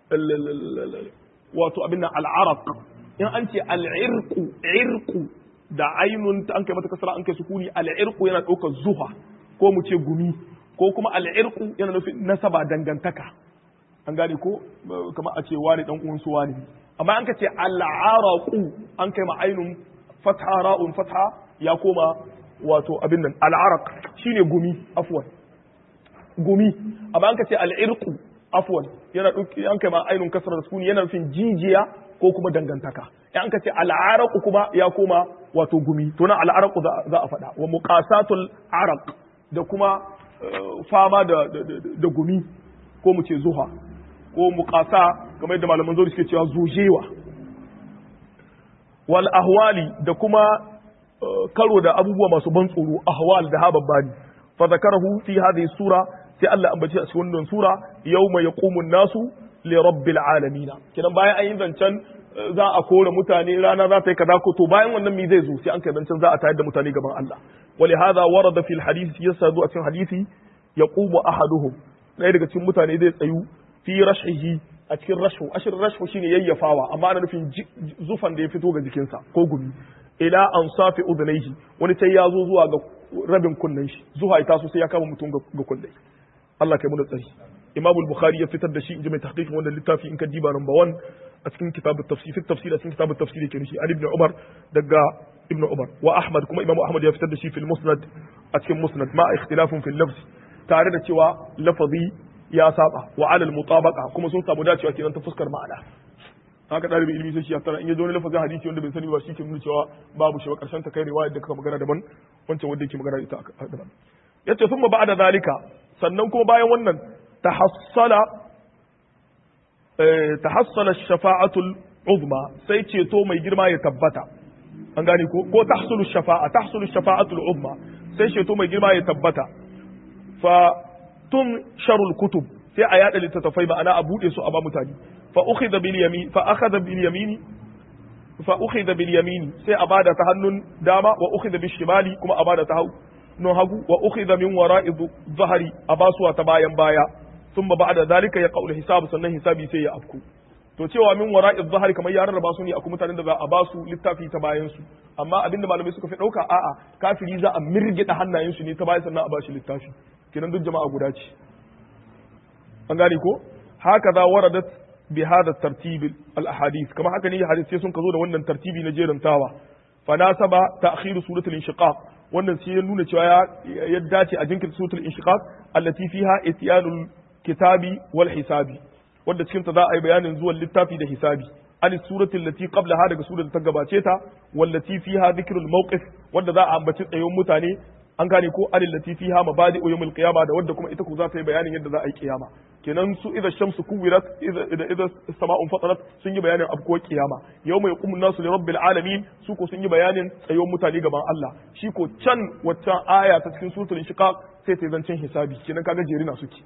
wato abin nan al-araq in an ce al-irqu irqu da ainun ta an kai mata kasara an kai sukuni al-irqu yana ɗaukar zuha ko mu ce gumi ko kuma al-irqu yana nufin nasaba dangantaka an gane ko kamar a ce wani dan uwan su wani amma an ka ce al-araqu an kai ma ainun fatha ra'un fatha ya koma wato abin nan al-araq shine gumi afwan gumi amma an ka ce al-irqu afwan yana dauki an kai ma ainun kasrar sukuni yana nufin jijiya ko kuma dangantaka in an ka ce al-araqu kuma ya koma wato gumi to nan al-araqu za a faɗa wa muqasatul araq da kuma fama da da gumi ko mu ce zuha ko muqasa kamar yadda malaman zauri suke cewa zujewa wal ahwali da kuma karo da abubuwa masu ban tsoro ahwal da hababbani fa zakarahu fi hadhihi sura sai Allah ambace a cikin wannan sura yawma yaqumu nasu li rabbil alamin kidan bayan an yi zancen za a kore mutane rana za ta yi kaza ko to bayan wannan mi zai zo sai an kai zancen za a tayar da mutane gaban Allah ولهذا ورد في الحديث يسادو a cikin hadisi yaqumu ahaduhum ɗaya daga cikin mutane zai tsayu fi rashihi a cikin rashu ashir rashu shine yayyafawa amma ana nufin zufan da ya fito ga jikinsa ko gumi ila an safi udunaihi wani sai ya zo zuwa ga rabin kunnen shi zuwa ita so sai ya kama mutum ga kunne Allah kai mu da tsari Imam al-Bukhari ya fitar da shi inji mai tahqiqin wannan littafi in ka diba number 1 a cikin kitab at-tafsir fi tafsir a cikin kitab at-tafsir yake shi Ali ibn Umar daga Ibn Umar wa Ahmad kuma Imam Ahmad ya fitar da shi fil Musnad a cikin Musnad ma ikhtilafun fil lafz tare da cewa lafazi ya saba wa alal mutabaqa kuma sun samu dacewa kenan ta fuskar ma'ana haka dalibi ilimi sai shi ya tara in ya zo ne lafazin hadisi wanda bai sani ba shi ke nuna cewa babu shi ba karshen ta kai riwayar da kaka magana daban wancan wanda yake magana ita daban yace thumma ba'da zalika sannan kuma bayan wannan tahassala tahassala shafa'atul uzma sai ceto mai girma ya tabbata an gane ko ko tahsulu shafa'a tahsulu shafa'atul uzma sai ceto mai girma ya tabbata fa tun sharul kutub sai a yada littattafai ma'ana a bude su a ba mutane fa ukhidha bil yamin fa akhadha bil yamini fa ukhidha bil yamini sai a bada ta hannun dama wa ukhidha bil shimali kuma a bada ta hannun hagu wa ukhidha min wara'i dhahri a basuwa ta bayan baya thumma ba'da zalika ya qaul hisab sannan hisabi sai ya afku to cewa min wara'i dhahri kamar ya rarraba su ne akwai mutanen da za a basu littafi ta bayan su amma abinda malamai suka fi dauka a'a kafiri za a mirgida hannayen su ne ta bayan sannan a bashi littafi kenan duk jama'a guda ce an gane ko haka za waradat bi hada tartib al ahadith kama haka ne hadisi sun ka zo da wannan tartibi na jerantawa fa nasaba ta'khir suratul inshiqaq wannan sai ya nuna cewa ya dace a jinkirta suratul inshiqaq allati fiha ityanul kitabi wal hisabi wanda cikin ta za a yi bayanin zuwan littafi da hisabi an suratul lati qablaha daga surar ta gabace ta wallati fiha dhikrul mawqif wanda za a ambaci tsayon mutane an gane ko alil lati fiha mabadi yawmil qiyama da wanda kuma ita ko za ta yi bayanin yadda za a yi kiyama kenan su idza shamsu kuwirat idza idza sama'un fatarat sun yi bayanin abko kiyama yawma yaqumun nasu li rabbil alamin su ko sun yi bayanin tsayon mutane gaban Allah shi ko can waccan aya ta cikin suratul inshiqaq sai ta zancen hisabi kenan kaga jerina suke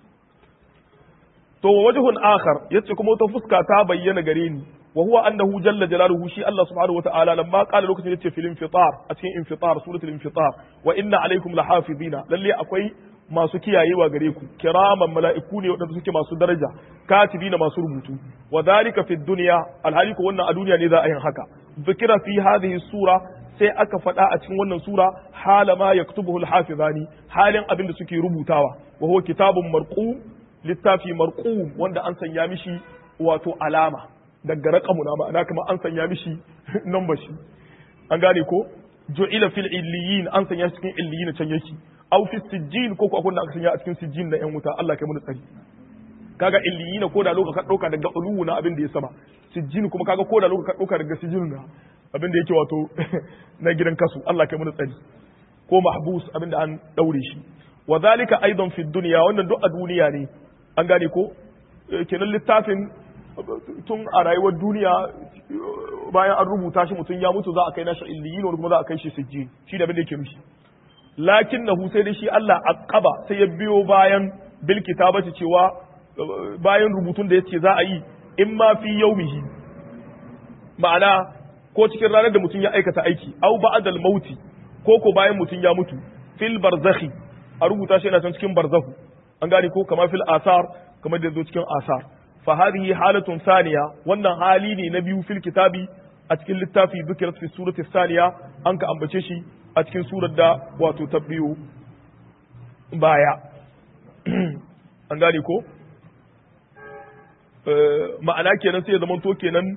to wajhun akhar yace kuma wata fuska ta bayyana gare ni wa huwa annahu jalla jalaluhu shi Allah subhanahu wataala lamma qala lokacin yace fil infitar a cikin infitar suratul infitar wa inna alaikum lahafizina lalle akwai masu kiyayewa gare ku kiraman mala'iku ne wadanda suke masu daraja katibina masu rubutu wa dhalika fid dunya alhali ko wannan a duniya ne za a yin haka zikira fi hadhihi sura sai aka faɗa a cikin wannan sura hala ma yaktubuhu alhafizani halin abin da suke rubutawa wa huwa kitabun marqum littafi marqum wanda an sanya mishi wato alama daga raqamu na ma'ana kamar an sanya mishi number shi an gane ko ju'ila fil illiyin an sanya cikin illiyin can yake aw fi sijjin ko ko akwai aka sanya a cikin sijjin na yan wuta Allah kai mu tsari kaga illiyin ko da lokacin ka dauka daga uluwu na abin da ya sama sijjin kuma kaga ko da lokacin ka dauka daga sijjin na abin da yake wato na gidan kasu Allah kai mu tsari ko mahbus abin da an daure shi wa zalika aidan fi dunya wannan duk a duniya ne an gane ko kenan littafin tun a rayuwar duniya bayan an rubuta shi mutum ya mutu za a kai nashi illiyin wani kuma za a kai shi sijjin shi da abin da yake mishi lakin nahu sai dai shi Allah aqaba sai ya biyo bayan bil kitabati cewa bayan rubutun da yace za a yi in ma fi yaumihi ma'ana ko cikin ranar da mutum ya aikata aiki au ba'dal mauti ko ko bayan mutum ya mutu fil barzakhi a rubuta shi yana can cikin barzahu an gane ko kama fil asar kamar da zo cikin asar fa hadhihi halatun thaniya wannan hali ne na biyu fil kitabi a cikin littafi dhikrat fi surati thaniya an ka ambace shi a cikin surar da wato ta biyu baya an gane ko ma'ana kenan sai ya zama to kenan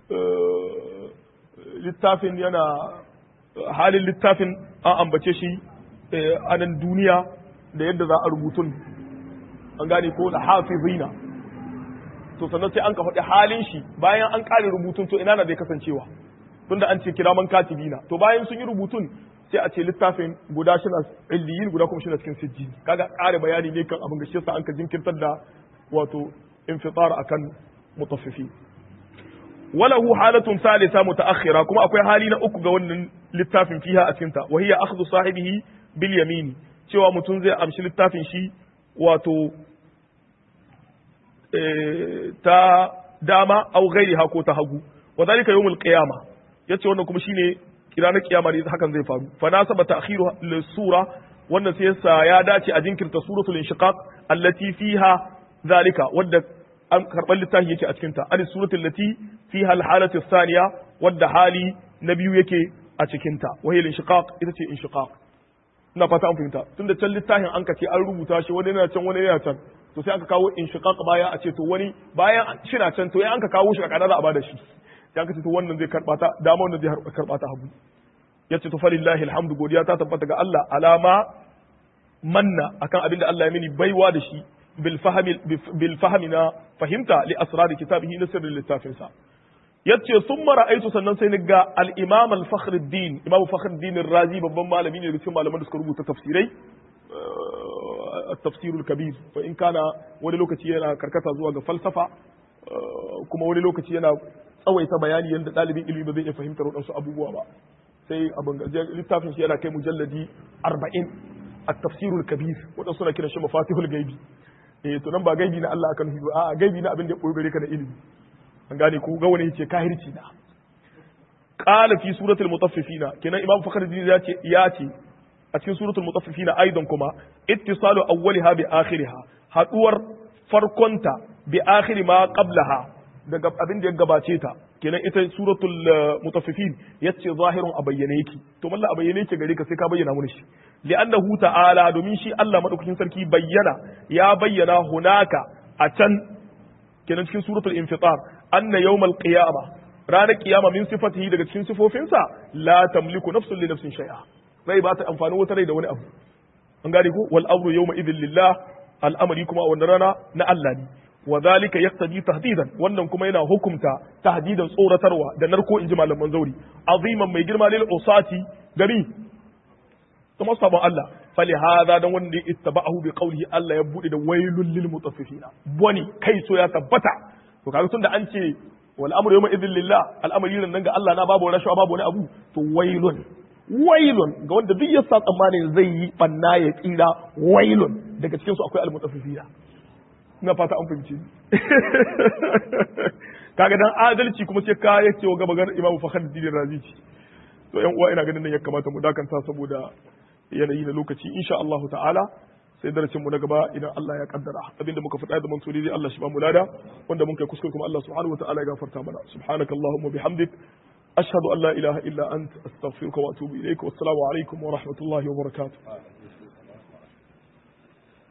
littafin yana halin littafin an ambace shi a nan duniya da yadda za a rubutun an gane ko da hafizina to sannan sai an ka faɗi halin shi bayan an ƙare rubutun to ina na zai kasancewa tunda an ce kiraman katibina to bayan sun yi rubutun sai a ce littafin guda shi na illiyin guda kuma shi na cikin sijjin kaga ƙare bayani ne kan abin gashi yasa an ka jinkirtar da wato infitar akan mutaffifi walahu halatun salisa mutaakhira kuma akwai hali na uku ga wannan littafin fiha a cikin ta wa hiya akhdhu sahibihi bil yamini cewa mutum zai amshi littafin shi wato ta dama au ghairiha ko ta hagu wa zalika yawmul qiyama yace wannan kuma shine ranar kiyama ne hakan zai faru fa nasaba ta'khiru lis-sura wannan sai yasa ya dace a jinkirta suratul inshiqaq allati fiha zalika wadda an karban littafi yake a cikin ta an suratul lati fiha al-halatu thaniya wadda hali na biyu yake a cikin ta wa hiya inshiqaq ita ce inshiqaq ina fata an fahimta tunda can littafin an kace an rubuta shi wani yana can wani yana can to sai aka kawo inshiqaq baya a ce to wani bayan shi na can to ya an ka kawo shi a kada za a bada shi sai aka ce to wannan zai karba ta dama wannan zai karba ta hagu yace to falillahi alhamdu godiya ta tabbata ga Allah alama manna akan abin da Allah ya mini baiwa da shi bil fahmi bil fahmi na fahimta li asrar kitabihi na sirrin littafin sa yace summa ra'aytu sannan sai ga al imam al fakhruddin imam fakhruddin razi babban malami ne cikin malaman da suka rubuta tafsirai التفسير الكبير فإن كان wani lokaci yana karkata zuwa ga falsafa kuma wani lokaci yana tsawaita bayani yadda ɗalibin ilimi ba zai iya fahimtar waɗansu abubuwa ba sai abin littafin shi yana kai mujalladi arba'in a tafsirul kabir waɗansu suna kiran shi mafatihul gaibi eh to nan ba gaibi na Allah akan hudu a gaibi na abin da ya ɓoye gare ka na ilimi an gane ko ga wani yace kahirci na qala fi suratul mutaffifina kenan imam fakhruddin ya ce ya ce a cikin suratul mutaffifina aidan kuma ittisalu awwaliha bi akhiriha haduwar farkonta bi akhiri ma qablaha daga abin da ya gabace ta kenan ita suratul mutaffifin yace zahirun a bayyane yake to mallan a bayyane yake gare ka sai ka bayyana mun shi li'annahu ta'ala domin shi Allah madaukakin sarki bayyana ya bayyana hunaka a can kenan cikin suratul infitar anna yawmal qiyama ranar kiyama min sifatihi daga cikin sifofinsa la tamliku nafsun li nafsin shay'a rai ba ta amfani wata rai da wani abu an gane ko wal amru yawma idhil lillah al'amari kuma a wannan rana na Allah ne wa zalika yaqtadi tahdidan wannan kuma yana hukumta tahdidan tsoratarwa da narko inji malaman zauri aziman mai girma lil usati gari kuma sabon Allah fali hada dan wanda ittaba'ahu bi qawlihi Allah ya bude da wailul lil mutaffifina boni kai so ya tabbata to kaga tunda an ce wal amru yawma idhil lillah al'amari nan ga Allah na babu rashawa babu wani abu to wailun wailun ga wanda duk ya sa tsammanin zai yi banna ya tsira wailun daga cikin su akwai almutaffifina ina fata an fahimci kaga dan adalci kuma sai ka yace wa gabagar imamu fakhruddin razi to yan uwa ina ganin nan ya kamata mu dakanta saboda yanayi na lokaci insha Allah ta'ala sai darasin mu na gaba idan Allah ya kaddara abinda muka faɗa da mantori dai Allah shi ba mu lada wanda mun kai kuskure kuma Allah subhanahu wa ta'ala ya gafarta mana subhanakallahumma bihamdik ashhadu an la ilaha illa ant astaghfiruka wa atubu ilaik wassalamu alaikum wa rahmatullahi wa barakatuh